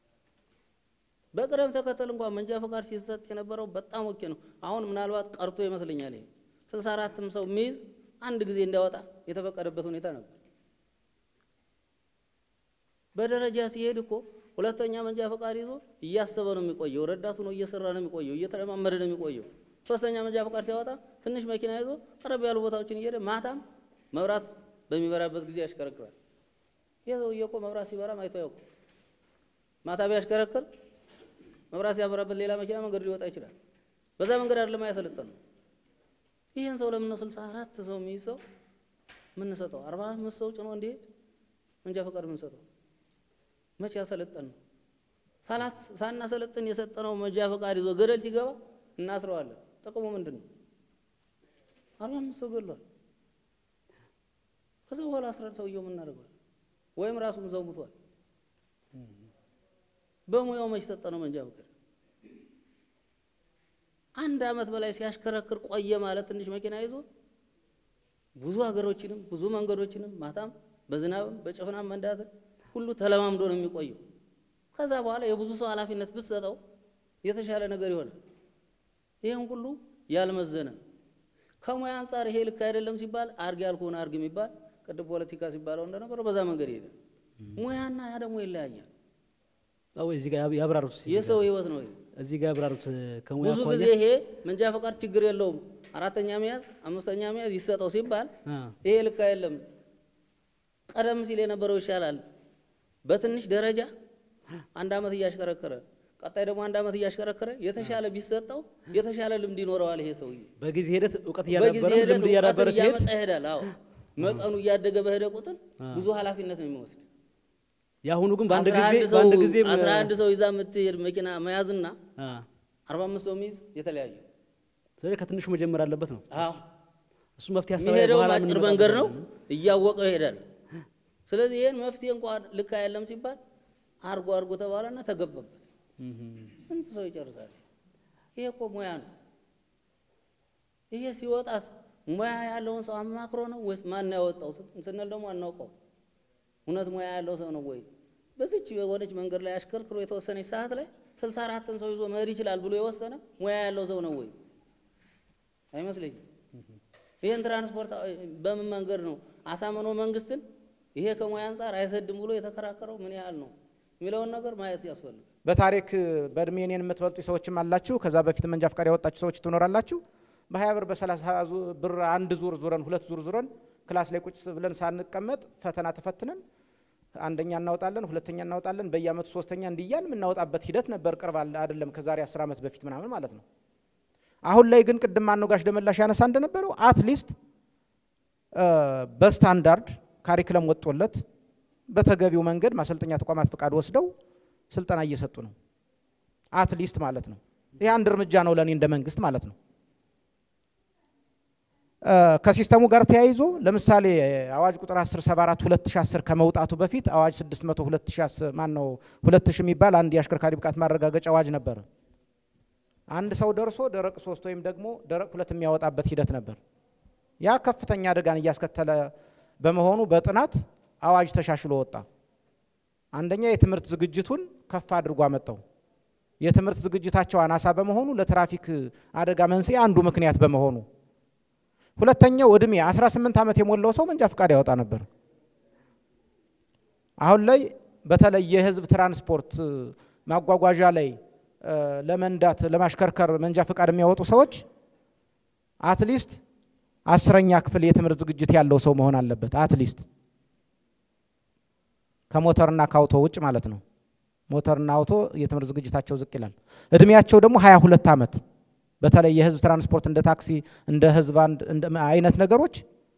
በቅደም ተከተል እንኳን መንጃ ፈቃድ ሲሰጥ የነበረው በጣም ኦኬ ነው። አሁን ምናልባት ቀርቶ ይመስለኛል ይሄ ስልሳ አራትም ሰው የሚይዝ አንድ ጊዜ እንዲያወጣ የተፈቀደበት ሁኔታ ነበር። በደረጃ ሲሄድ እኮ ሁለተኛ መንጃ ፈቃድ ይዞ እያሰበ ነው የሚቆየው። ረዳቱ ነው እየሰራ ነው የሚቆየው፣ እየተለማመደ ነው የሚቆየው። ሶስተኛ መንጃ ፈቃድ ሲያወጣ ትንሽ መኪና ይዞ ቀረብ ያሉ ቦታዎችን እየሄደ ማታም መብራት በሚበራበት ጊዜ ያሽከረክራል። ይህ ሰውዬ እኮ መብራት ሲበራም አይቶ ያውቁ። ማታ ቢያሽከረክር መብራት ሲያበራበት ሌላ መኪና መንገድ ሊወጣ ይችላል። በዛ መንገድ አይደለም ያሰለጠን ነው። ይህን ሰው ለምን ነው ስልሳ አራት ሰው የሚይዝ ሰው የምንሰጠው? አርባ አምስት ሰው ጭኖ እንዲሄድ መንጃ ፈቃድ የምንሰጠው መቼ ያሰለጠን ነው? ሳላት ሳናሰለጥን የሰጠነው መንጃ ፈቃድ ይዞ ገደል ሲገባ እናስረዋለን። ጥቅሙ ምንድን ነው? አርባ አምስት ሰው ገድሏል። ከዛ በኋላ አስረን ሰውየው የምናደርገዋል ወይም ራሱም ሰው ሙቷል። በሙያው መች ሰጠነው መንጃ ፈቃድ? አንድ አመት በላይ ሲያሽከረክር ቆየ ማለት ትንሽ መኪና ይዞ ብዙ ሀገሮችንም ብዙ መንገዶችንም ማታም በዝናብም በጭፍናም መንዳትን ሁሉ ተለማምዶ ነው የሚቆየው። ከዛ በኋላ የብዙ ሰው ኃላፊነት ብትሰጠው የተሻለ ነገር ይሆናል። ይህም ሁሉ ያልመዘነ ከሙያ አንጻር ይሄ ልክ አይደለም ሲባል አርግ ያልኩህን አርግ የሚባል ቅድም ፖለቲካ ሲባለው እንደነበረው በዛ መንገድ ይሄዳል። ሙያና ያ ደግሞ ይለያያል። አዎ እዚህ ጋር ያብ- ያብራሩት እዚህ የሰው ጋር- ህይወት ነው ይሄ። እዚህ ጋር ያብራሩት ከሙያ ብዙ አኳያ ጊዜ ይሄ መንጃ ፈቃድ ችግር የለውም አራተኛ መያዝ አምስተኛ መያዝ ይሰጠው ሲባል አ፣ ይሄ ልክ አይደለም። ቀደም ሲል የነበረው ይሻላል። በትንሽ ደረጃ አንድ አመት እያሽከረከረ ቀጣይ ደግሞ አንድ አመት እያሽከረከረ የተሻለ ቢሰጠው የተሻለ ልምድ ይኖረዋል። ይሄ ሰውዬ በጊዜ ሂደት እውቀት በጊዜ እያዳበረ ሂደት ልምድ እያዳበረ እውቀትን ሲሄድ እያመጣ ይሄዳል። አዎ መጠኑ እያደገ በሄደ ቁጥር ብዙ ኃላፊነት ነው የሚወስድ። የአሁኑ ግን በአንድ አስራ ጊዜ አንድ ሰው በአንድ ጊዜ አስራ አንድ ሰው ይዛ የምትሄድ መኪና መያዝና አ፣ አርባ አምስት ሰው የሚይዝ የተለያየ ስለዚህ ከትንሹ መጀመር አለበት ነው አዎ እሱ መፍትሄ ሀሳብ የሚሄደው በኋላ አጭር የምንመጣበት መንገድ ነው፣ ነው። እያወቀው ይሄዳል። ስለዚህ ይህን መፍትሄ እንኳን ልክ አይደለም ሲባል አርጎ አርጎ ተባለና ተገባበት። ስንት ሰው ይጨርሳል? ይሄ እኮ ሙያ ነው። ይሄ ሲወጣት ሙያ ያለውን ሰው አማክሮ ነው ወይስ ማን ያወጣው ስንል ደግሞ አናውቀው። እውነት ሙያ ያለው ሰው ነው ወይ? በዚች የሆነች መንገድ ላይ አሽከርክሮ የተወሰነች ሰዓት ላይ ስልሳ አራትን ሰው ይዞ መሄድ ይችላል ብሎ የወሰነ ሙያ ያለው ሰው ነው ወይ? አይመስለኝም። ይህን ትራንስፖርት በምን መንገድ ነው አሳምኖ መንግስትን ይሄ ከሙያ አንጻር አይሰድም ብሎ የተከራከረው ምን ያህል ነው የሚለውን ነገር ማየት ያስፈልጋል። በታሪክ በእድሜ እኔን የምትበልጡ ሰዎችም አላችሁ። ከዛ በፊት መንጃ ፈቃድ ያወጣችሁ ሰዎች ትኖራላችሁ። በሀያ ብር በሰላሳ ብር አንድ ዙር ዙረን ሁለት ዙር ዙረን ክላስ ላይ ቁጭ ብለን ሳንቀመጥ ፈተና ተፈትነን አንደኛ እናወጣለን፣ ሁለተኛ እናወጣለን፣ በየአመቱ ሶስተኛ እንዲያል የምናወጣበት ሂደት ነበር። ቅርብ አይደለም፣ ከዛሬ አስር ዓመት በፊት ምናምን ማለት ነው። አሁን ላይ ግን ቅድም ማነው ጋሽ ደመላሽ ያነሳ እንደነበረው አትሊስት በስታንዳርድ ካሪክለም ወጥቶለት በተገቢው መንገድ ማሰልጠኛ ተቋማት ፍቃድ ወስደው ስልጠና እየሰጡ ነው። አትሊስት ማለት ነው። ይህ አንድ እርምጃ ነው ለእኔ እንደ መንግስት ማለት ነው። ከሲስተሙ ጋር ተያይዞ ለምሳሌ አዋጅ ቁጥር 1074 2010 ከመውጣቱ በፊት አዋጅ 600 2010 ማን ነው 2000 የሚባል አንድ የአሽከርካሪ ብቃት ማረጋገጫ አዋጅ ነበረ። አንድ ሰው ደርሶ ደረቅ ሶስት ወይም ደግሞ ደረቅ ሁለት የሚያወጣበት ሂደት ነበር። ያ ከፍተኛ አደጋን እያስከተለ በመሆኑ በጥናት አዋጅ ተሻሽሎ ወጣ። አንደኛ የትምህርት ዝግጅቱን ከፍ አድርጎ አመጣው። የትምህርት ዝግጅታቸው አናሳ በመሆኑ ለትራፊክ አደጋ መንስኤ አንዱ ምክንያት በመሆኑ ሁለተኛው እድሜ 18 ዓመት የሞላው ሰው መንጃ ፈቃድ ያወጣ ነበር። አሁን ላይ በተለይ የህዝብ ትራንስፖርት ማጓጓዣ ላይ ለመንዳት ለማሽከርከር መንጃ ፈቃድ የሚያወጡ ሰዎች አትሊስት አስረኛ ክፍል የትምህርት ዝግጅት ያለው ሰው መሆን አለበት። አትሊስት ከሞተርና ከአውቶ ውጭ ማለት ነው። ሞተርና አውቶ የትምህርት ዝግጅታቸው ዝቅ ይላል። እድሜያቸው ደግሞ 22 ዓመት በተለይ የህዝብ ትራንስፖርት እንደ ታክሲ እንደ ህዝብ አይነት ነገሮች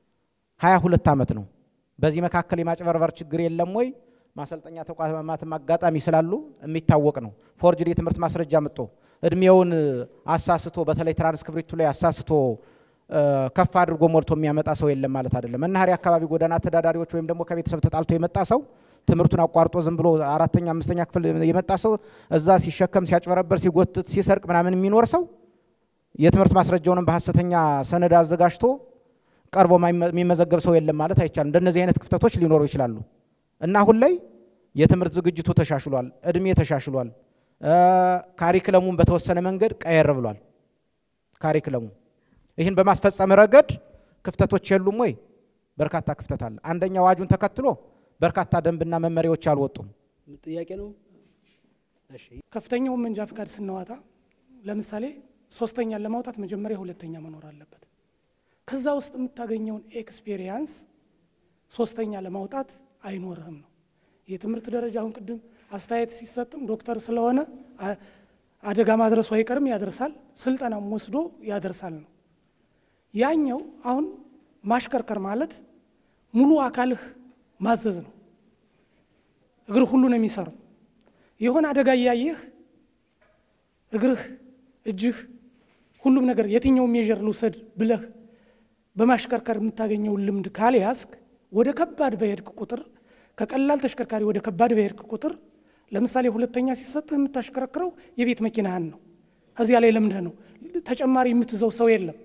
22 ዓመት ነው። በዚህ መካከል የማጭበርበር ችግር የለም ወይ? ማሰልጠኛ ተቋማትም አጋጣሚ ስላሉ የሚታወቅ ነው። ፎርጅድ የትምህርት ማስረጃ መጥቶ እድሜውን አሳስቶ በተለይ ትራንስክሪፕቱ ላይ አሳስቶ ከፍ አድርጎ ሞልቶ የሚያመጣ ሰው የለም ማለት አይደለም። መናኸሪያ አካባቢ ጎዳና ተዳዳሪዎች ወይም ደግሞ ከቤተሰብ ተጣልቶ የመጣ ሰው ትምህርቱን አቋርጦ ዝም ብሎ አራተኛ አምስተኛ ክፍል የመጣ ሰው እዛ ሲሸከም ሲያጭበረበር ሲጎትት ሲሰርቅ ምናምን የሚኖር ሰው የትምህርት ማስረጃውንም በሀሰተኛ ሰነድ አዘጋጅቶ ቀርቦ የሚመዘገብ ሰው የለም ማለት አይቻልም። እንደነዚህ አይነት ክፍተቶች ሊኖሩ ይችላሉ እና አሁን ላይ የትምህርት ዝግጅቱ ተሻሽሏል፣ እድሜ ተሻሽሏል። ካሪክለሙን በተወሰነ መንገድ ቀየር ብሏል። ካሪክለሙ ይህን በማስፈጸም ረገድ ክፍተቶች የሉም ወይ? በርካታ ክፍተት አለ። አንደኛ አዋጁን ተከትሎ በርካታ ደንብና መመሪያዎች አልወጡም። ጥያቄ ነው። እሺ ከፍተኛውን መንጃ ፈቃድ ስናወጣ ለምሳሌ ሶስተኛን ለማውጣት መጀመሪያ ሁለተኛ መኖር አለበት። ከዛ ውስጥ የምታገኘውን ኤክስፔሪየንስ ሶስተኛ ለማውጣት አይኖርህም ነው። የትምህርት ደረጃ አሁን ቅድም አስተያየት ሲሰጥም ዶክተር ስለሆነ አደጋ ማድረሱ አይቀርም ያደርሳል፣ ስልጠናም ወስዶ ያደርሳል ነው። ያኛው አሁን ማሽከርከር ማለት ሙሉ አካልህ ማዘዝ ነው። እግርህ ሁሉ ነው የሚሰራው። የሆነ አደጋ እያየህ እግርህ፣ እጅህ፣ ሁሉም ነገር የትኛው ሜዥር ልውሰድ ብለህ በማሽከርከር የምታገኘውን ልምድ ካልያዝክ ወደ ከባድ በሄድክ ቁጥር ከቀላል ተሽከርካሪ ወደ ከባድ በሄድክ ቁጥር ለምሳሌ ሁለተኛ ሲሰጥህ የምታሽከረክረው የቤት መኪናህን ነው። ከዚያ ላይ ለምደህ ነው። ተጨማሪ የምትይዘው ሰው የለም።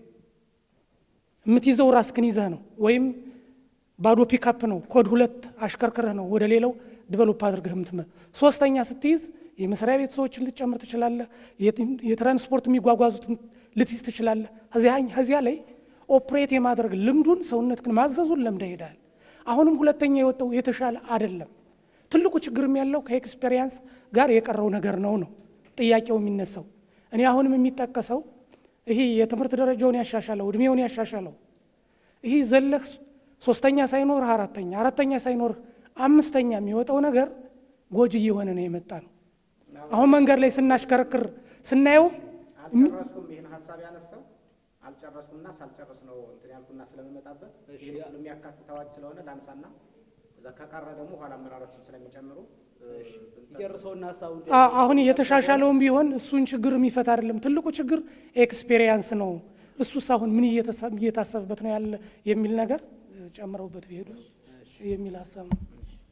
የምትይዘው ራስክን ይዘህ ነው ወይም ባዶ ፒካፕ ነው። ኮድ ሁለት አሽከርክረህ ነው ወደ ሌላው ዲቨሎፕ አድርገህ የምትመ ሶስተኛ ስትይዝ የመስሪያ ቤት ሰዎችን ልትጨምር ትችላለህ። የትራንስፖርት የሚጓጓዙትን ልትይዝ ትችላለህ። ከዚያ ላይ ኦፕሬት የማድረግ ልምዱን ሰውነትህን ማዘዙን ለምደ ይሄዳል። አሁንም ሁለተኛ የወጣው የተሻለ አይደለም። ትልቁ ችግርም ያለው ከኤክስፔሪየንስ ጋር የቀረው ነገር ነው ነው ጥያቄው የሚነሳው። እኔ አሁንም የሚጠቀሰው ይሄ የትምህርት ደረጃውን ያሻሻለው እድሜውን ያሻሻለው ይህ ዘለህ ሶስተኛ ሳይኖርህ አራተኛ አራተኛ ሳይኖርህ አምስተኛ የሚወጣው ነገር ጎጂ እየሆነ ነው የመጣ ነው። አሁን መንገድ ላይ ስናሽከረክር ስናየውም አልጨረስኩም። ይህን ሀሳብ ያነሳው አልጨረስኩምና ሳልጨርስ ነው እንትን ያልኩና ስለምመጣበት ይህን ሁሉ የሚያካትት አዋጅ ስለሆነ ላንሳና እዛ ከቀረ ደግሞ ኋላ አመራሮችም ስለሚጨምሩ ይጨርሰውና ሀሳቡን አሁን የተሻሻለውም ቢሆን እሱን ችግር የሚፈታ አይደለም። ትልቁ ችግር ኤክስፔሪየንስ ነው። እሱስ አሁን ምን እየታሰብበት ነው ያለ የሚል ነገር ጨምረውበት ቢሄዱ የሚል ሀሳብ ነው።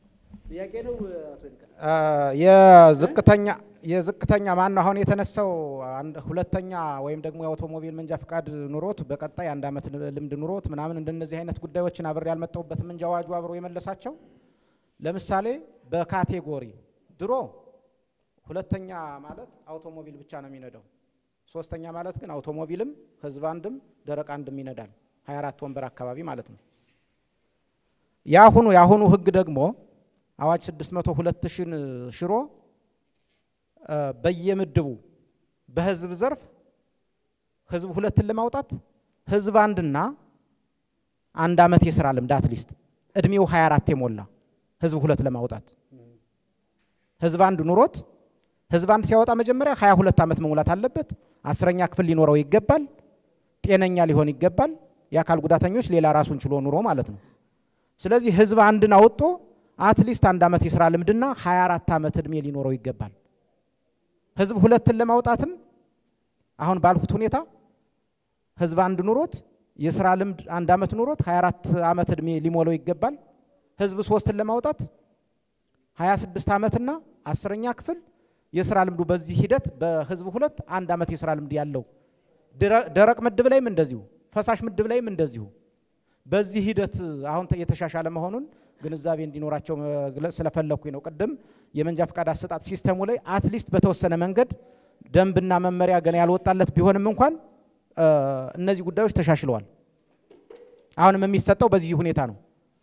ጥያቄ ነው አቶ ይልቃል? አ፣ የዝቅተኛ የዝቅተኛ ማን ነው አሁን የተነሳው አንድ ሁለተኛ ወይም ደግሞ የአውቶሞቢል መንጃ ፍቃድ ኑሮት በቀጣይ አንድ ዓመት ልምድ ኑሮት ምናምን እንደነዚህ አይነት ጉዳዮችን አብሬ ያልመጣሁበትም እንጂ አዋጁ አብሮ የመለሳቸው ለምሳሌ በካቴጎሪ ድሮ ሁለተኛ ማለት አውቶሞቢል ብቻ ነው የሚነዳው። ሶስተኛ ማለት ግን አውቶሞቢልም ህዝብ አንድም ደረቅ አንድም ይነዳል። 24 ወንበር አካባቢ ማለት ነው። የአሁኑ የአሁኑ ህግ ደግሞ አዋጅ 602 ሽን ሽሮ እ፣ በየምድቡ በህዝብ ዘርፍ ህዝብ ሁለትን ለማውጣት ህዝብ አንድና አንድ ዓመት የስራ ልምድ አትሊስት እድሜው 24 የሞላ ህዝብ ሁለት ለማውጣት ህዝብ አንድ ኑሮት ህዝብ አንድ ሲያወጣ መጀመሪያ 22 ዓመት መሙላት አለበት። አስረኛ ክፍል ሊኖረው ይገባል። ጤነኛ ሊሆን ይገባል። የአካል ጉዳተኞች ሌላ ራሱን ችሎ ኑሮ ማለት ነው። ስለዚህ ህዝብ አንድን አውጥቶ አትሊስት አንድ ዓመት የስራ ልምድና 24 ዓመት እድሜ ሊኖረው ይገባል። ህዝብ ሁለትን ለማውጣትም አሁን ባልኩት ሁኔታ ህዝብ አንድ ኑሮት የስራ ልምድ አንድ ዓመት ኑሮት 24 ዓመት እድሜ ሊሞላው ይገባል። ህዝብ ሶስትን ለማውጣት 26 ዓመትና አስረኛ ክፍል የስራ ልምዱ በዚህ ሂደት በህዝብ ሁለት አንድ ዓመት የስራ ልምድ ያለው ድረ- ደረቅ ምድብ ላይም እንደዚሁ ፈሳሽ ምድብ ላይም እንደዚሁ በዚህ ሂደት አሁን ተ- የተሻሻለ መሆኑን ግንዛቤ እንዲኖራቸው መግለጽ ስለፈለኩኝ ነው። ቅድም የመንጃ ፈቃድ አሰጣጥ ሲስተሙ ላይ አትሊስት በተወሰነ መንገድ ደንብና መመሪያ ገና ያልወጣለት ቢሆንም እንኳን እ፣ እነዚህ ጉዳዮች ተሻሽለዋል። አሁንም የሚሰጠው በዚህ ሁኔታ ነው።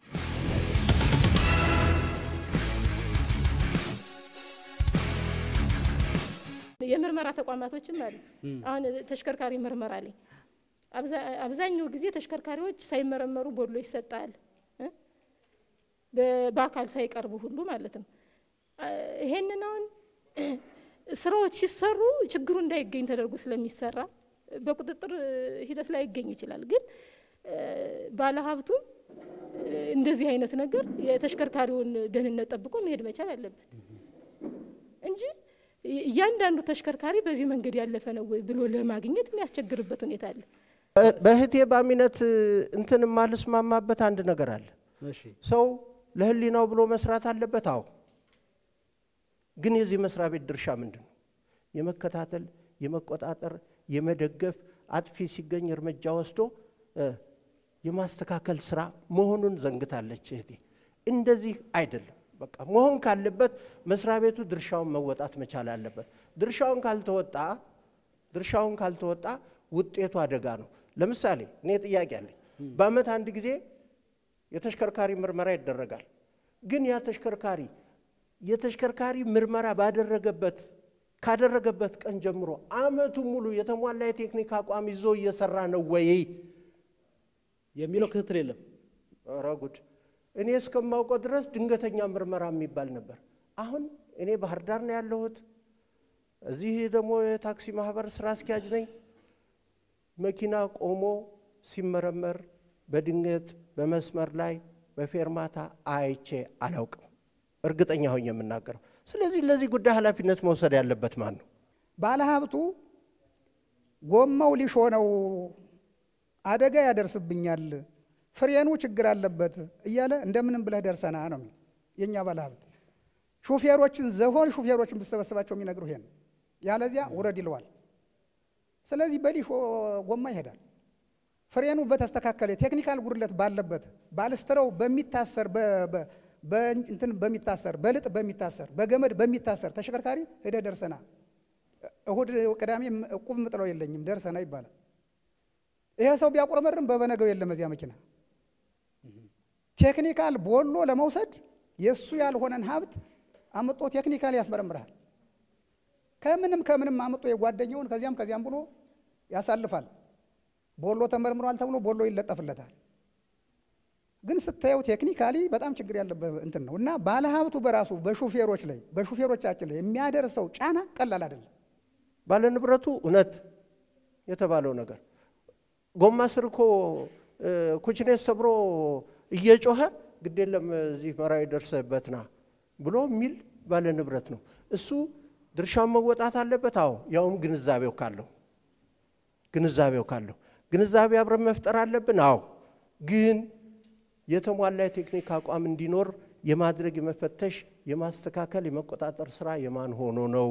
የምርመራ ተቋማቶችም አሉ። አሁን ተሽከርካሪ ምርመራ ላይ አብዛ- አብዛኛው ጊዜ ተሽከርካሪዎች ሳይመረመሩ ቦሎ ይሰጣል እ? በ- በአካል ሳይቀርቡ ሁሉ ማለት ነው። አ፣ ይሄንን አሁን ስራዎች ሲሰሩ ችግሩ እንዳይገኝ ተደርጎ ስለሚሰራ በቁጥጥር ሂደት ላይ ይገኝ ይችላል። ግን እ፣ ባለሀብቱ እ፣ እንደዚህ አይነት ነገር የተሽከርካሪውን ደህንነት ጠብቆ መሄድ መቻል አለበት እንጂ እያንዳንዱ ተሽከርካሪ በዚህ መንገድ ያለፈ ነው ወይ ብሎ ለማግኘት የሚያስቸግርበት ሁኔታ አለ። በ- በእህቴ ባሚነት እንትን የማልስማማበት አንድ ነገር አለ። እሺ ሰው ለህሊናው ብሎ መስራት አለበት። አዎ፣ ግን የዚህ መስሪያ ቤት ድርሻ ምንድን ነው? የመከታተል፣ የመቆጣጠር፣ የመደገፍ አጥፊ ሲገኝ እርምጃ ወስዶ እ፣ የማስተካከል ስራ መሆኑን ዘንግታለች እህቴ። እንደዚህ አይደለም። በቃ መሆን ካለበት መስሪያ ቤቱ ድርሻውን መወጣት መቻል አለበት። ድርሻውን ካልተወጣ ድርሻውን ካልተወጣ ውጤቱ አደጋ ነው። ለምሳሌ እኔ ጥያቄ አለኝ። በአመት አንድ ጊዜ የተሽከርካሪ ምርመራ ይደረጋል። ግን ያ ተሽከርካሪ የተሽከርካሪ ምርመራ ባደረገበት ካደረገበት ቀን ጀምሮ አመቱ ሙሉ የተሟላ የቴክኒክ አቋም ይዞ እየሰራ ነው ወይ የሚለው ክትትል የለም። ኧረ ጉድ! እኔ እስከማውቀው ድረስ ድንገተኛ ምርመራ የሚባል ነበር። አሁን እኔ ባህር ዳር ነው ያለሁት። እዚህ ደግሞ የታክሲ ማህበር ስራ አስኪያጅ ነኝ። መኪና ቆሞ ሲመረመር በድንገት በመስመር ላይ በፌርማታ አይቼ አላውቅም። እርግጠኛ ሆኜ የምናገረው። ስለዚህ ለዚህ ጉዳይ ኃላፊነት መውሰድ ያለበት ማን ነው? ባለሀብቱ ጎማው ሊሾ ነው፣ አደጋ ያደርስብኛል፣ ፍሬኑ ችግር አለበት እያለ እንደምንም ብለህ ደርሰና ነው የሚል የእኛ ባለሀብት። ሹፌሮችን ዘሆን ሹፌሮችን ብሰበስባቸው የሚነግሩ ይሄን፣ ያለዚያ ውረድ ይለዋል። ስለዚህ በሊሾ ጎማ ይሄዳል። ፍሬኑ በተስተካከለ ቴክኒካል ጉድለት ባለበት ባልስትረው በሚታሰር በ- በ- በእንትን በሚታሰር በልጥ በሚታሰር በገመድ በሚታሰር ተሽከርካሪ ሄደ ደርሰና እሁድ ቅዳሜ እቁብ ምጥለው የለኝም ደርሰና ይባላል። ይሄ ሰው ቢያቁረመርም በበነገው የለም እዚያ መኪና። ቴክኒካል ቦሎ ለመውሰድ የእሱ ያልሆነን ሀብት አምጦ ቴክኒካል ያስመረምርሃል። ከምንም ከምንም አምጦ የጓደኛውን ከዚያም ከዚያም ብሎ ያሳልፋል። ቦሎ ተመርምሯል ተብሎ ቦሎ ይለጠፍለታል። ግን ስታየው ቴክኒካሊ በጣም ችግር ያለበት እንትን ነው እና ባለሀብቱ በራሱ በሹፌሮች ላይ በሹፌሮቻችን ላይ የሚያደርሰው ጫና ቀላል አይደለም። ባለንብረቱ እውነት የተባለው ነገር ጎማ ስር እኮ እ፣ ኩችኔት ሰብሮ እየጮኸ ግድ የለም እዚህ መራዊ ደርሰህበት ና ብሎ የሚል ባለንብረት ነው። እሱ ድርሻውን መወጣት አለበት። አዎ ያውም ግንዛቤው ካለው ግንዛቤው ካለው ግንዛቤ አብረን መፍጠር አለብን። አዎ ግን የተሟላ የቴክኒክ አቋም እንዲኖር የማድረግ የመፈተሽ፣ የማስተካከል፣ የመቆጣጠር ስራ የማን ሆኖ ነው?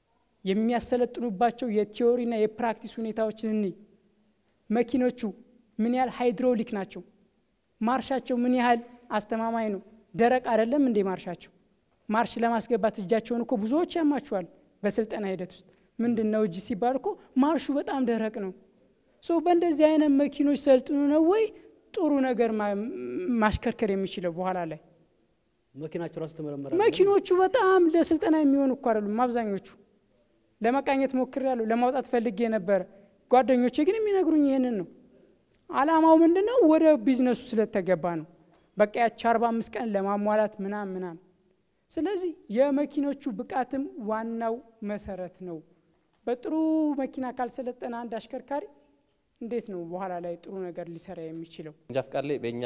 የሚያሰለጥኑባቸው የቲዎሪና የፕራክቲስ ሁኔታዎችን እኒ መኪኖቹ ምን ያህል ሃይድሮሊክ ናቸው? ማርሻቸው ምን ያህል አስተማማኝ ነው? ደረቅ አይደለም እንዴ ማርሻቸው? ማርሽ ለማስገባት እጃቸውን እኮ ብዙዎች ያማቸዋል። በስልጠና ሂደት ውስጥ ምንድን ነው እጅ ሲባል እኮ ማርሹ በጣም ደረቅ ነው። ሶ በእንደዚህ አይነት መኪኖች ሰልጥኑ ነው ወይ ጥሩ ነገር ማሽከርከር የሚችለው በኋላ ላይ መኪናቸው ራሱ ተመረመረ። መኪኖቹ በጣም ለስልጠና የሚሆኑ እኮ አይደሉም አብዛኞቹ። ለመቃኘት ሞክሬያለሁ፣ ለማውጣት ፈልጌ ነበረ። ጓደኞቼ ግን የሚነግሩኝ ይህንን ነው። አላማው ምንድን ነው? ወደ ቢዝነሱ ስለተገባ ነው። በቃ ያቺ አርባ አምስት ቀን ለማሟላት ምናም ምናም። ስለዚህ የመኪኖቹ ብቃትም ዋናው መሰረት ነው። በጥሩ መኪና ካልሰለጠነ አንድ አሽከርካሪ እንዴት ነው በኋላ ላይ ጥሩ ነገር ሊሰራ የሚችለው? መንጃ ፍቃድ ላይ በእኛ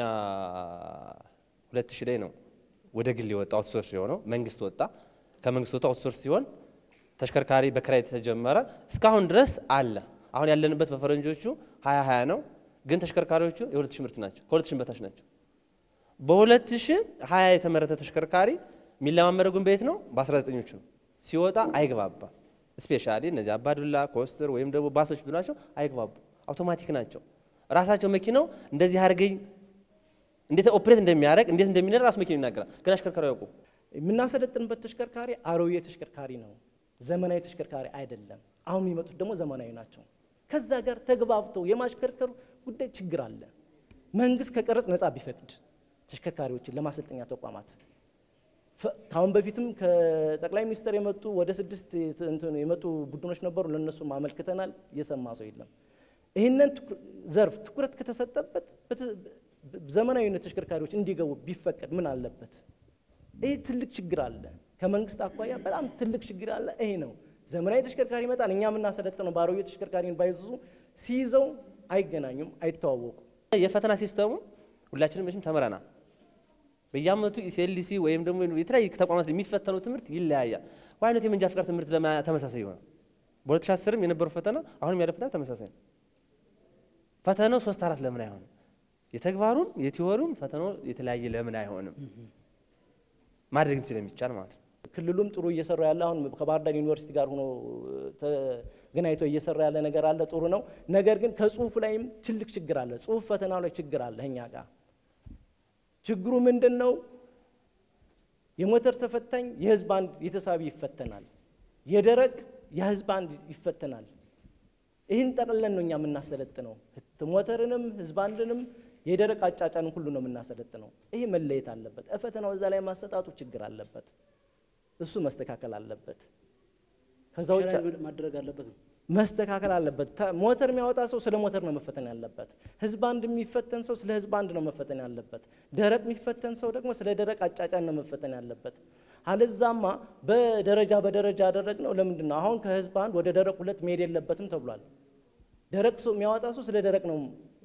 ሁለት ሺህ ላይ ነው ወደ ግል የወጣ አውትሶርስ የሆነው መንግስት ወጣ። ከመንግስት ወጣ አውትሶርስ ሲሆን ተሽከርካሪ በክራይ ተጀመረ። እስካሁን ድረስ አለ። አሁን ያለንበት በፈረንጆቹ ሀያ ሀያ ነው፣ ግን ተሽከርካሪዎቹ የሁለት ሺህ ምርት ናቸው፣ ከሁለት ሺህ በታች ናቸው። በሁለት ሺህ ሀያ የተመረተ ተሽከርካሪ የሚለማመደው ግን በየት ነው? በ19ኞቹ ነው። ሲወጣ አይግባባም። ስፔሻሊ እነዚህ አባዱላ ኮስተር ወይም ደግሞ ባሶች ብሏቸው አይግባቡ፣ አውቶማቲክ ናቸው። ራሳቸው መኪናው እንደዚህ አድርገኝ እንዴት ኦፕሬት እንደሚያደርግ እንዴት እንደሚነዳ ራሱ መኪናው ይናገራል፣ ግን አሽከርካሪ ያውቁ የምናሰለጥንበት ተሽከርካሪ አሮጌ ተሽከርካሪ ነው፣ ዘመናዊ ተሽከርካሪ አይደለም። አሁን የሚመጡት ደግሞ ዘመናዊ ናቸው። ከዛ ጋር ተግባብተው የማሽከርከሩ ጉዳይ ችግር አለ። መንግስት ከቀረጽ ነፃ ቢፈቅድ ተሽከርካሪዎችን ለማሰልጠኛ ተቋማት ከአሁን በፊትም ከጠቅላይ ሚኒስትር የመጡ ወደ ስድስት የመጡ ቡድኖች ነበሩ። ለእነሱም አመልክተናል። እየሰማ ሰው የለም። ይህንን ዘርፍ ትኩረት ከተሰጠበት ዘመናዊነት ተሽከርካሪዎች እንዲገቡ ቢፈቀድ ምን አለበት? ይህ ትልቅ ችግር አለ። ከመንግስት አኳያ በጣም ትልቅ ችግር አለ። ይሄ ነው ዘመናዊ ተሽከርካሪ ይመጣል። እኛ የምናሰለጥነው ባሮጌ ተሽከርካሪን ባይዙ ሲይዘው አይገናኙም፣ አይተዋወቁም። የፈተና ሲስተሙ ሁላችንም መቼም ተምረናል። በየአመቱ ኢሲኤልሲ ወይም ደግሞ የተለያዩ ተቋማት የሚፈተነው ትምህርት ይለያያል። ዋይነት የመንጃ ፍቃድ ትምህርት ተመሳሳይ ይሆናል። በ2010ም የነበረው ፈተና አሁንም ያለ ፈተና ተመሳሳይ ነው። ፈተናው ሶስት አራት ለምን አይሆንም? የተግባሩን የቲዎሪውን ፈተናው የተለያየ ለምን አይሆንም? ማድረግም ስለሚቻል ማለት ነው። ክልሉም ጥሩ እየሰራ ያለ አሁን ከባህር ዳር ዩኒቨርሲቲ ጋር ሆኖ ተገናኝቶ እየሰራ ያለ ነገር አለ፣ ጥሩ ነው። ነገር ግን ከጽሁፍ ላይም ትልቅ ችግር አለ። ጽሁፍ ፈተናው ላይ ችግር አለ እኛ ጋር ችግሩ ምንድን ነው? የሞተር ተፈታኝ የህዝብ አንድ የተሳቢ ይፈተናል። የደረቅ የህዝብ አንድ ይፈተናል። ይህን ጠቅለን ነው እኛ የምናሰለጥነው። ሞተርንም ህዝብ አንድንም የደረቅ አጫጫንም ሁሉ ነው የምናሰለጥነው። ይህ መለየት አለበት። ፈተናው እዛ ላይ ማሰጣጡ ችግር አለበት። እሱ መስተካከል አለበት። ከዛ ውጭ ማድረግ አለበት ነው መስተካከል አለበት። ሞተር የሚያወጣ ሰው ስለ ሞተር ነው መፈተን ያለበት። ህዝብ አንድ የሚፈተን ሰው ስለ ህዝብ አንድ ነው መፈተን ያለበት። ደረቅ የሚፈተን ሰው ደግሞ ስለ ደረቅ አጫጫን ነው መፈተን ያለበት። አለዛማ በደረጃ በደረጃ ያደረግነው ለምንድን ነው? አሁን ከህዝብ አንድ ወደ ደረቅ ሁለት መሄድ የለበትም ተብሏል። ደረቅ ሰው የሚያወጣ ሰው ስለ ደረቅ ነው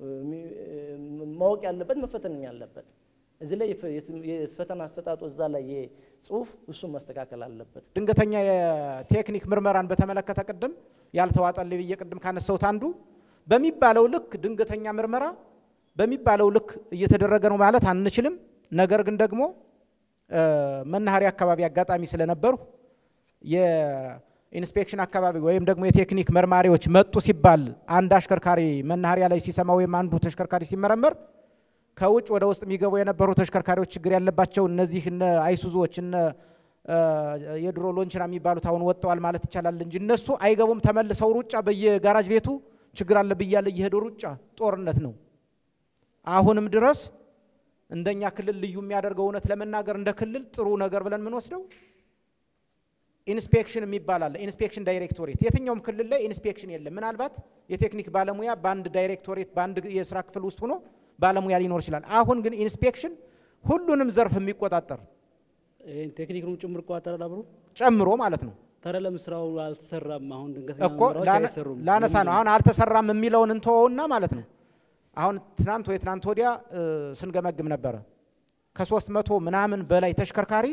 ማወቅ ያለበት መፈተን ያለበት። እዚህ ላይ የፈተና አሰጣጡ እዛ ላይ የጽሁፍ እሱን መስተካከል አለበት። ድንገተኛ የቴክኒክ ምርመራን በተመለከተ ቅድም ያልተዋጠልኝ ብዬ ቅድም ካነሳሁት አንዱ በሚባለው ልክ ድንገተኛ ምርመራ በሚባለው ልክ እየተደረገ ነው ማለት አንችልም። ነገር ግን ደግሞ መናኸሪያ አካባቢ አጋጣሚ ስለነበሩ የኢንስፔክሽን አካባቢ ወይም ደግሞ የቴክኒክ መርማሪዎች መጡ ሲባል አንድ አሽከርካሪ መናኸሪያ ላይ ሲሰማ ወይም አንዱ ተሽከርካሪ ሲመረመር ከውጭ ወደ ውስጥ የሚገቡ የነበሩ ተሽከርካሪዎች ችግር ያለባቸው እነዚህ እነ አይሱዞች እነ የድሮ ሎንችና የሚባሉት አሁን ወጥተዋል ማለት ይቻላል እንጂ እነሱ አይገቡም። ተመልሰው ሩጫ በየጋራጅ ቤቱ ችግር አለብኝ እያለ እየሄዱ ሩጫ ጦርነት ነው። አሁንም ድረስ እንደኛ ክልል ልዩ የሚያደርገው እውነት ለመናገር እንደ ክልል ጥሩ ነገር ብለን የምንወስደው ኢንስፔክሽን የሚባል አለ። ኢንስፔክሽን ዳይሬክቶሬት የትኛውም ክልል ላይ ኢንስፔክሽን የለም። ምናልባት የቴክኒክ ባለሙያ በአንድ ዳይሬክቶሬት በአንድ የስራ ክፍል ውስጥ ሆኖ ባለሙያ ሊኖር ይችላል። አሁን ግን ኢንስፔክሽን ሁሉንም ዘርፍ የሚቆጣጠር ይህን ቴክኒክንም ጭምር ይቆጣጠራል አብሮ ጨምሮ ማለት ነው። ታዲያ ለምን ስራው አልተሰራም? አሁን ድንገተኛ እኮ ምርመራዎች ላነ- አይሰሩም? ላነሳ ነው። አሁን አልተሰራም የሚለውን እንተወውና ማለት ነው። አሁን ትናንት ወይ ትናንት ወዲያ እ፣ ስንገመግም ነበረ ከሶስት መቶ ምናምን በላይ ተሽከርካሪ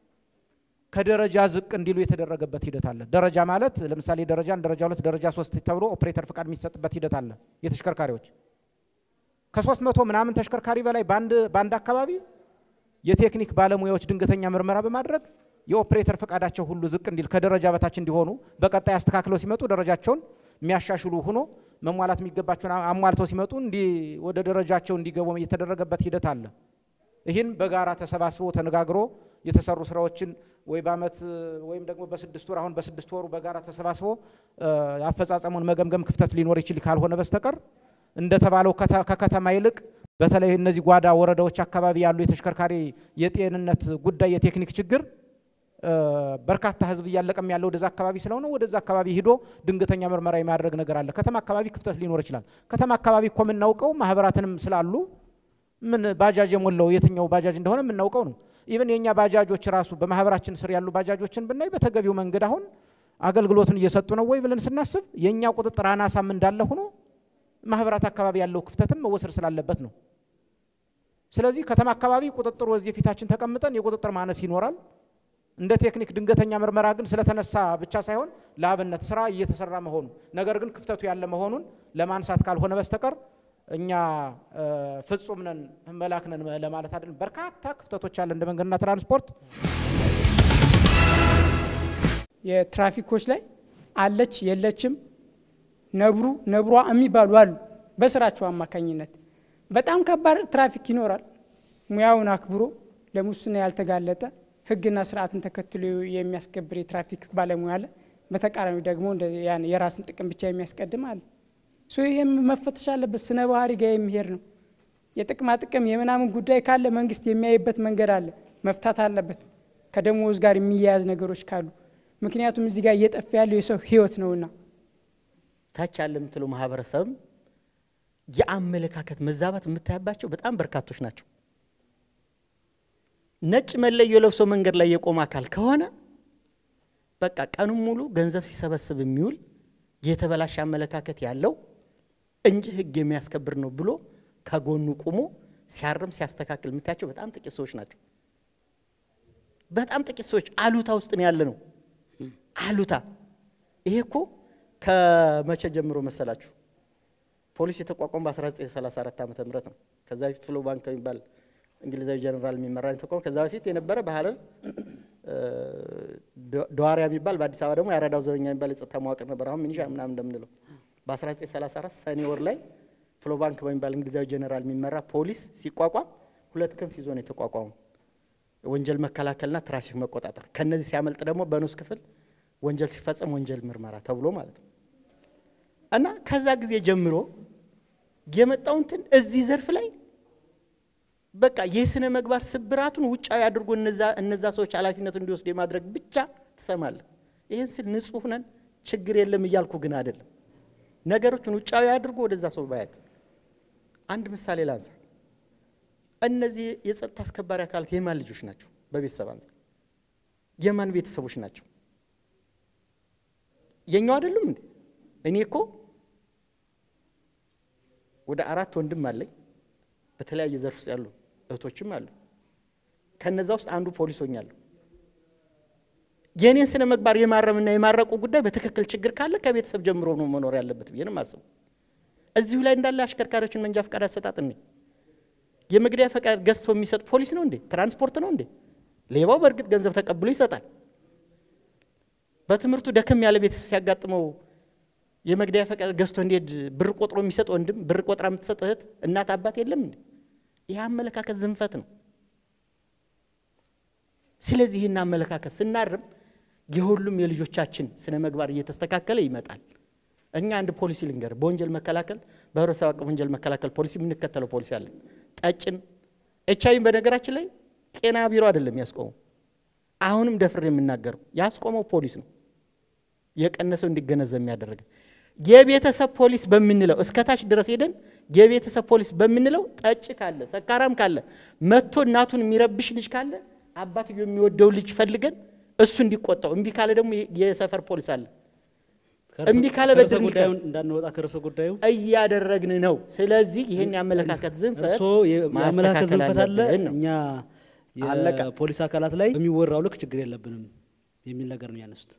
ከደረጃ ዝቅ እንዲሉ የተደረገበት ሂደት አለ። ደረጃ ማለት ለምሳሌ ደረጃ አንድ፣ ደረጃ ሁለት፣ ደረጃ ሶስት ተብሎ ኦፕሬተር ፍቃድ የሚሰጥበት ሂደት አለ። የተሽከርካሪዎች ከሶስት መቶ ምናምን ተሽከርካሪ በላይ በአንድ በአንድ አካባቢ የቴክኒክ ባለሙያዎች ድንገተኛ ምርመራ በማድረግ የኦፕሬተር ፈቃዳቸው ሁሉ ዝቅ እንዲል ከደረጃ በታች እንዲሆኑ በቀጣይ አስተካክለው ሲመጡ ደረጃቸውን የሚያሻሽሉ ሆኖ መሟላት የሚገባቸውን አሟልተው ሲመጡ እንዲህ ወደ ደረጃቸው እንዲገቡ የተደረገበት ሂደት አለ። ይህን በጋራ ተሰባስቦ ተነጋግሮ የተሰሩ ስራዎችን ወይ በአመት ወይም ደግሞ በስድስት ወር አሁን በስድስት ወሩ በጋራ ተሰባስቦ አፈጻጸሙን መገምገም ክፍተት ሊኖር ይችል ካልሆነ በስተቀር እንደተባለው ከከተማ ይልቅ በተለይ እነዚህ ጓዳ ወረዳዎች አካባቢ ያሉ የተሽከርካሪ የጤንነት ጉዳይ የቴክኒክ ችግር በርካታ ህዝብ እያለቀም ያለው ወደዛ አካባቢ ስለሆነ ወደዛ አካባቢ ሂዶ ድንገተኛ ምርመራ የማድረግ ነገር አለ። ከተማ አካባቢ ክፍተት ሊኖር ይችላል። ከተማ አካባቢ እኮ የምናውቀው ማህበራትንም ስላሉ ምን ባጃጅ የሞላው የትኛው ባጃጅ እንደሆነ የምናውቀው ነው። ኢቨን የእኛ ባጃጆች ራሱ በማህበራችን ስር ያሉ ባጃጆችን ብናይ በተገቢው መንገድ አሁን አገልግሎትን እየሰጡ ነው ወይ ብለን ስናስብ የእኛ ቁጥጥር አናሳም እንዳለ ሆኖ ማህበራት አካባቢ ያለው ክፍተትም መወሰድ ስላለበት ነው። ስለዚህ ከተማ አካባቢ ቁጥጥሩ እዚህ ፊታችን ተቀምጠን የቁጥጥር ማነስ ይኖራል። እንደ ቴክኒክ ድንገተኛ ምርመራ ግን ስለተነሳ ብቻ ሳይሆን ለአብነት ስራ እየተሰራ መሆኑ ነገር ግን ክፍተቱ ያለ መሆኑን ለማንሳት ካልሆነ በስተቀር እኛ ፍጹም ነን መላክ ነን ለማለት አይደለም። በርካታ ክፍተቶች አለ እንደ መንገድና ትራንስፖርት። የትራፊኮች ላይ አለች የለችም፣ ነብሩ ነብሯ የሚባሉ አሉ። በስራቸው አማካኝነት በጣም ከባድ ትራፊክ ይኖራል። ሙያውን አክብሮ ለሙስና ያልተጋለጠ ሕግና ስርዓትን ተከትሎ የሚያስከብር የትራፊክ ባለሙያ አለ። በተቃራኒው ደግሞ ያን የራስን ጥቅም ብቻ የሚያስቀድም አለ። ሶ ይህም መፈተሽ አለበት። ስነ ባህሪ ጋር የሚሄድ ነው። የጥቅማ ጥቅም የምናምን ጉዳይ ካለ መንግስት የሚያይበት መንገድ አለ፣ መፍታት አለበት። ከደሞዝ ጋር የሚያያዝ ነገሮች ካሉ ምክንያቱም እዚህ ጋር እየጠፋ ያለው የሰው ህይወት ነውና ታች ያለ የምትለው ማህበረሰብ የአመለካከት መዛባት የምታያባቸው በጣም በርካቶች ናቸው። ነጭ መለዮ ለብሶ መንገድ ላይ የቆመ አካል ከሆነ በቃ ቀኑን ሙሉ ገንዘብ ሲሰበስብ የሚውል የተበላሸ አመለካከት ያለው እንጂ ህግ የሚያስከብር ነው ብሎ ከጎኑ ቁሞ ሲያርም ሲያስተካክል የምታያቸው በጣም ጥቂት ሰዎች ናቸው። በጣም ጥቂት ሰዎች አሉታ ውስጥ ነው ያለ ነው። አሉታ ይሄ እኮ ከመቼ ጀምሮ መሰላችሁ? ፖሊስ የተቋቋመ በ1934 ዓ ም ነው። ከዛ በፊት ፍሎ ባንክ የሚባል እንግሊዛዊ ጀነራል የሚመራ ተቋም ከዛ በፊት የነበረ በሀረር ደዋሪያ የሚባል በአዲስ አበባ ደግሞ የአራዳው ዘበኛ የሚባል የጸጥታ መዋቅር ነበር። አሁን ሚኒሻ ምናምን እንደምንለው በ1934 ሰኔ ወር ላይ ፍሎ ባንክ በሚባል እንግሊዛዊ ጀነራል የሚመራ ፖሊስ ሲቋቋም ሁለት ክንፍ ይዞ ነው የተቋቋመው። ወንጀል መከላከልና ትራፊክ መቆጣጠር። ከነዚህ ሲያመልጥ ደግሞ በንዑስ ክፍል ወንጀል ሲፈጸም ወንጀል ምርመራ ተብሎ ማለት ነው። እና ከዛ ጊዜ ጀምሮ የመጣው እንትን እዚህ ዘርፍ ላይ በቃ የስነ ምግባር ስብራቱን ውጫዊ አድርጎ እነዛ ሰዎች ኃላፊነት እንዲወስዱ የማድረግ ብቻ ትሰማለህ። ይህን ስል ንጹህ ነን ችግር የለም እያልኩ ግን አይደለም። ነገሮችን ውጫዊ አድርጎ ወደዛ ሰው ባያት። አንድ ምሳሌ ላንሳ። እነዚህ የጸጥታ አስከባሪ አካላት የማን ልጆች ናቸው? በቤተሰብ አንጻር የማን ቤተሰቦች ናቸው? የኛው አይደሉም እንዴ? እኔ እኮ ወደ አራት ወንድም አለኝ። በተለያየ ዘርፍ ውስጥ ያሉ እህቶችም አሉ። ከነዛ ውስጥ አንዱ ፖሊስ ሆኛለሁ። የእኔን ስነ ምግባር የማረምና የማረቁ ጉዳይ በትክክል ችግር ካለ ከቤተሰብ ጀምሮ ነው መኖር ያለበት ብዬ ነው የማስበው። እዚሁ ላይ እንዳለ አሽከርካሪዎችን መንጃ ፈቃድ አሰጣጥ እኔ የመግደያ ፈቃድ ገዝቶ የሚሰጥ ፖሊስ ነው እንዴ? ትራንስፖርት ነው እንዴ? ሌባው በእርግጥ ገንዘብ ተቀብሎ ይሰጣል። በትምህርቱ ደከም ያለ ቤተሰብ ሲያጋጥመው የመግደያ ፈቃድ ገዝቶ እንዲሄድ ብር ቆጥሮ የሚሰጥ ወንድም፣ ብር ቆጥራ የምትሰጥ እህት፣ እናት፣ አባት የለም እንዴ? ይህ አመለካከት ዝንፈት ነው። ስለዚህ ይህን አመለካከት ስናርም የሁሉም የልጆቻችን ስነ ምግባር እየተስተካከለ ይመጣል። እኛ አንድ ፖሊሲ ልንገር፣ በወንጀል መከላከል በህብረተሰብ አቀፍ ወንጀል መከላከል ፖሊሲ የምንከተለው ፖሊሲ አለን። ጠጭን ኤች አይቪን በነገራችን ላይ ጤና ቢሮ አይደለም ያስቆመው። አሁንም ደፍሬ የምናገረው ያስቆመው ፖሊስ ነው። የቀነሰው እንዲገነዘብ የሚያደረገ የቤተሰብ ፖሊስ በምንለው እስከታች ድረስ ሄደን የቤተሰብ ፖሊስ በምንለው ጠጭ ካለ ሰካራም ካለ መጥቶ እናቱን የሚረብሽ ልጅ ካለ አባትዮ የሚወደው ልጅ ፈልገን እሱ እንዲቆጣው፣ እምቢ ካለ ደግሞ የሰፈር ፖሊስ አለ። እምቢ ካለ በድር እንዳንወጣ ከርዕሰ ጉዳዩ እያደረግን ነው። ስለዚህ ይህን የአመለካከት ዝንፈት እርስዎ የአመለካከት ዝንፈት አለ፣ አለብን ነው። እኛ አለቀ። የፖሊስ አካላት ላይ በሚወራው ልክ ችግር የለብንም የሚል ነገር ነው ያነሱት።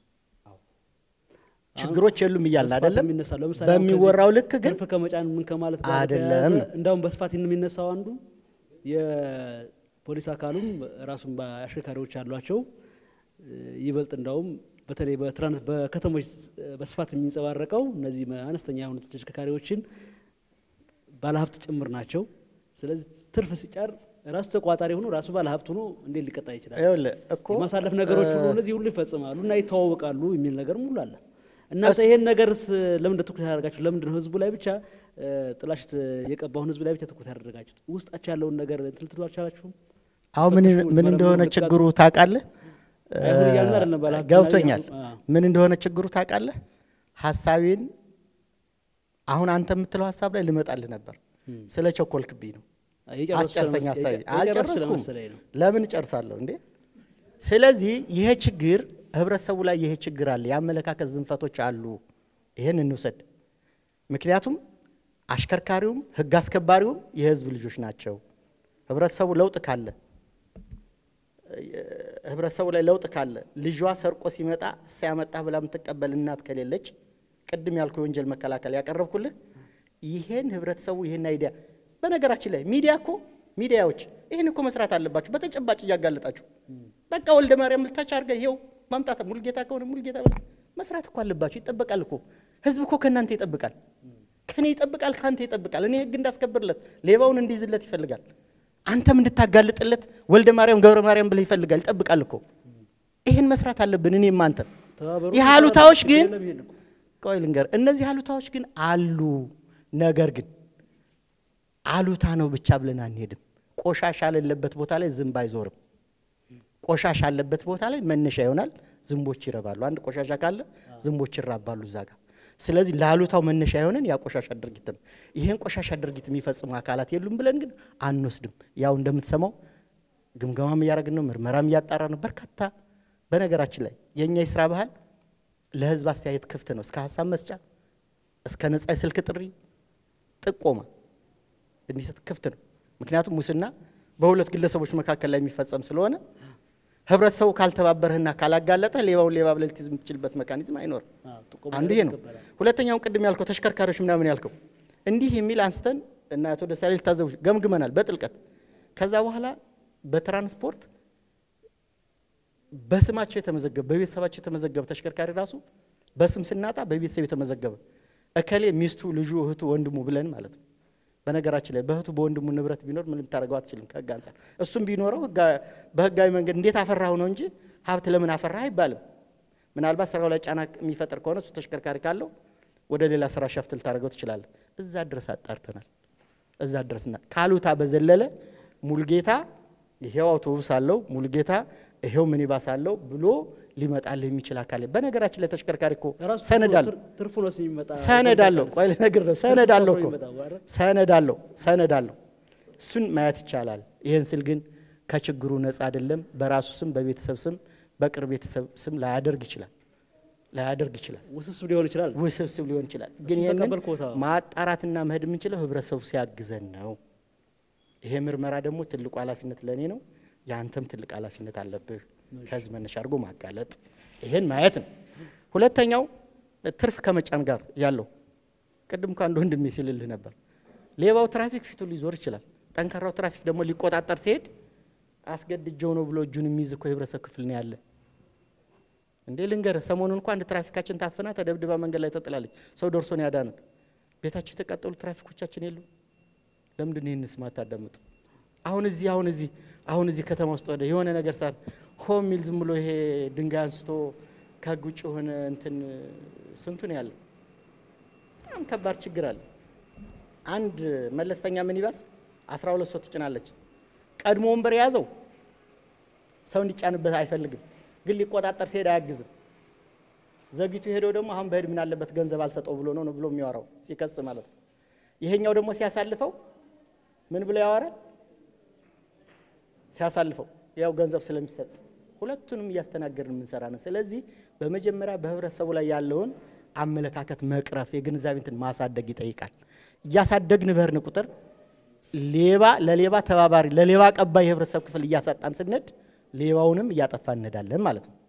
ችግሮች የሉም እያልን በስፋት አይደለም። የሚነሳው ለምሳሌ አሁን በሚወራው ከዚህ ልክ ግን ትርፍ ከመጫን ምን ከማለት ጋር አይደለም በተያያዘ ነው። እንዳውም በስፋት የሚነሳው አንዱ የ- ፖሊስ አካሉም ራሱን በአሽከርካሪዎች አሏቸው። ይበልጥ እንዳውም በተለይ በትራንስ በከተሞች በስፋት የሚንጸባረቀው እነዚህ አነስተኛ የሆኑ ተሽከርካሪዎችን ባለሀብት ጭምር ናቸው። ስለዚህ ትርፍ ሲጫር ራሱ ተቋጣሪ ሆኖ ራሱ ባለሀብት ሆኖ እንዴት ሊቀጣ ይችላል? ይኸውልህ እኮ የማሳለፍ ነገሮች ሁሉ እነዚህ ሁሉ ይፈጽማሉ እና ይተዋወቃሉ የሚል ነገር ሙሉ አለ። እናንተ ይሄን ነገርስ ለምንድን ትኩረት ያደርጋችሁ? ለምንድን ነው ህዝቡ ላይ ብቻ ጥላሽት የቀባውን ህዝብ ላይ ብቻ ትኩረት ያደረጋችሁት? ውስጣችሁ ያለውን ነገር እንትን ልትሉ አልቻላችሁም? አሁን ምን ምን እንደሆነ ችግሩ ታውቃለህ? አይሁን እያልን አይደለም ባለሀብት ገብቶኛል። አዎ። ምን እንደሆነ ችግሩ ታውቃለህ? ሀሳቤን አሁን አንተ የምትለው ሀሳብ ላይ ልመጣልህ ነበር። ስለ ቸኮልክብኝ ነው። የጨረሱ አስጨርሰኝ ስለመሰ- ሀሳቤ። የጨረሱ አልጨረስኩም። ስለመሰለኝ ነው። ለምን እጨርሳለሁ እንዴ? ስለዚህ ይሄ ችግር ህብረተሰቡ ላይ ይሄ ችግር አለ፣ የአመለካከት ዝንፈቶች አሉ። ይሄን እንውሰድ። ምክንያቱም አሽከርካሪውም ህግ አስከባሪውም የህዝብ ልጆች ናቸው። ህብረተሰቡ ለውጥ ካለ ህብረተሰቡ ላይ ለውጥ ካለ ልጇ ሰርቆ ሲመጣ እሳ ያመጣ ብላ የምትቀበል እናት ከሌለች ቅድም ያልኩ የወንጀል መከላከል ያቀረብኩልህ ይሄን ህብረተሰቡ ይሄን አይዲያ በነገራችን ላይ ሚዲያ እኮ ሚዲያዎች ይህን እኮ መስራት አለባችሁ፣ በተጨባጭ እያጋለጣችሁ በቃ ወልደ ማርያም ልታች አድርገህ ይኸው ማምጣት ሙልጌታ ከሆነ ሙልጌታ ብለህ መስራት እኮ አለባችሁ። ይጠበቃል እኮ ህዝብ እኮ ከእናንተ ይጠብቃል፣ ከእኔ ይጠብቃል፣ ከአንተ ይጠብቃል። እኔ ህግ እንዳስከብርለት ሌባውን እንዲይዝለት ይፈልጋል። አንተም እንድታጋልጥለት ወልደ ማርያም ገብረ ማርያም ብለህ ይፈልጋል፣ ይጠብቃል እኮ። ይህን መስራት አለብን እኔም አንተም። ተባበሩ። ይህ አሉታዎች ግን የለም ይሄን እኮ። ቆይ ልንገር፣ እነዚህ አሉታዎች ግን አሉ። ነገር ግን አሉታ ነው ብቻ ብለን አንሄድም። ቆሻሻ ያለበት ቦታ ላይ ዝንብ አይዞርም። ቆሻሻ ያለበት ቦታ ላይ መነሻ ይሆናል፣ ዝንቦች ይረባሉ። አንድ ቆሻሻ ካለ ዝንቦች ይራባሉ እዛ ጋር። ስለዚህ ለአሉታው መነሻ የሆነን ያ ቆሻሻ ድርጊት ነው። ይሄን ቆሻሻ ድርጊት የሚፈጽሙ አካላት የሉም ብለን ግን አንወስድም። ያው እንደምትሰማው ግምገማም እያደረግን ነው፣ ምርመራም እያጣራ ነው። በርካታ በነገራችን ላይ የእኛ የስራ ባህል ለህዝብ አስተያየት ክፍት ነው። እስከ ሀሳብ መስጫ እስከ ነጻ የስልክ ጥሪ ጥቆማ እንዲሰጥ ክፍት ነው። ምክንያቱም ሙስና በሁለት ግለሰቦች መካከል ላይ የሚፈጸም ስለሆነ ህብረተሰቡ ካልተባበረህና ካላጋለጠ ሌባውን ሌባ ብለህ ልትይዝ የምትችልበት መካኒዝም አይኖርም። አንዱ ይሄ ነው። ሁለተኛውን ቅድም ያልከው ተሽከርካሪዎች ምናምን ያልከው እንዲህ የሚል አንስተን እና አቶ ደሳሌ ልታዘቡ ገምግመናል በጥልቀት ከዛ በኋላ በትራንስፖርት በስማቸው የተመዘገበ በቤተሰባቸው የተመዘገበ ተሽከርካሪ ራሱ በስም ስናጣ በቤተሰብ የተመዘገበ እከሌ ሚስቱ፣ ልጁ፣ እህቱ፣ ወንድሙ ብለን ማለት ነው። በነገራችን ላይ በእህቱ በወንድሙ ንብረት ቢኖር ምንም ታደርገው አትችልም ከህግ አንጻር። እሱም ቢኖረው ህጋ- በህጋዊ መንገድ እንዴት አፈራሁ ነው እንጂ ሀብት ለምን አፈራህ አይባልም። ምናልባት ስራው ላይ ጫና የሚፈጥር ከሆነ እሱ ተሽከርካሪ ካለው ወደ ሌላ ስራ ሸፍት ልታደርገው ትችላለህ። እዛ ድረስ አጣርተናል። እዛ ድረስና ካሉታ በዘለለ ሙልጌታ ይሄው አውቶቡስ አለው ሙልጌታ ይሄው ሚኒባስ አለው ብሎ ሊመጣልህ የሚችል አካል የለም። በነገራችን ላይ ተሽከርካሪ እኮ ራሱ ሰነድ አለው ትርፍ- ትርፉ ነው የሚመጣ ሰነድ አለው። ቆይ ልነግርህ ነው። ሰነድ አለው እኮ ይመጣው አይደል? ሰነድ አለው ሰነድ አለው። እሱን ማየት ይቻላል። ይህን ስል ግን ከችግሩ ነጻ አይደለም። በራሱ ስም፣ በቤተሰብ ስም፣ በቅርብ ቤተሰብ ስም ላያደርግ ይችላል ላያደርግ ይችላል። ውስብስብ ሊሆን ይችላል። ውስብስብ ሊሆን ይችላል። ግን እሱን ይህንን ተቀበልኩት። አዎ። ማጣራትና መሄድ የምንችለው ህብረተሰቡ ሲያግዘን ነው። ይሄ ምርመራ ደግሞ ትልቁ ኃላፊነት ለእኔ ነው። የአንተም ትልቅ ኃላፊነት አለብህ። ከህዝብ መነሻ አድርጎ ማጋለጥ፣ ይሄን ማየት ነው። ሁለተኛው ትርፍ ከመጫን ጋር ያለው ቅድም እኮ አንድ ወንድሜ ሲልልህ ነበር። ሌባው ትራፊክ ፊቱ ሊዞር ይችላል። ጠንካራው ትራፊክ ደግሞ ሊቆጣጠር ሲሄድ አስገድጀው ነው ብሎ እጁን የሚይዝ እኮ የህብረተሰብ ክፍል ነው ያለ። እንዴ ልንገርህ፣ ሰሞኑን እንኳ አንድ ትራፊካችን ታፍና ተደብድባ መንገድ ላይ ተጥላለች። ሰው ደርሶ ነው ያዳነት። ቤታቸው የተቃጠሉ ትራፊኮቻችን የሉ። ለምንድን ነው ይህን ስም አታዳምጡ? አሁን እዚህ አሁን እዚህ አሁን እዚህ ከተማ ውስጥ ወደ የሆነ ነገር ሳር ሆ የሚል ዝም ብሎ ይሄ ድንጋይ አንስቶ ከህግ ውጭ የሆነ እንትን ስንቱ ነው ያለው? በጣም ከባድ ችግር አለ። አንድ መለስተኛ ሚኒባስ አስራ ሁለት ሰው ትጭናለች። ቀድሞ ወንበር የያዘው ሰው እንዲጫንበት አይፈልግም፣ ግን ሊቆጣጠር ሲሄድ አያግዝም። ዘግይቱ ሄደው ደግሞ አሁን በሄድ ምን አለበት ገንዘብ አልሰጠው ብሎ ነው ነው ብሎ የሚያወራው ሲከስ ማለት ነው። ይሄኛው ደግሞ ሲያሳልፈው ምን ብሎ ያወራል? ሲያሳልፈው ያው ገንዘብ ስለሚሰጥ ሁለቱንም እያስተናገድን የምንሰራ ነው። ስለዚህ በመጀመሪያ በህብረተሰቡ ላይ ያለውን አመለካከት መቅረፍ የግንዛቤ እንትን ማሳደግ ይጠይቃል። እያሳደግን በህርን ቁጥር ሌባ ለሌባ ተባባሪ ለሌባ ቀባይ የህብረተሰብ ክፍል እያሳጣን ስንሄድ ሌባውንም እያጠፋ እንሄዳለን ማለት ነው።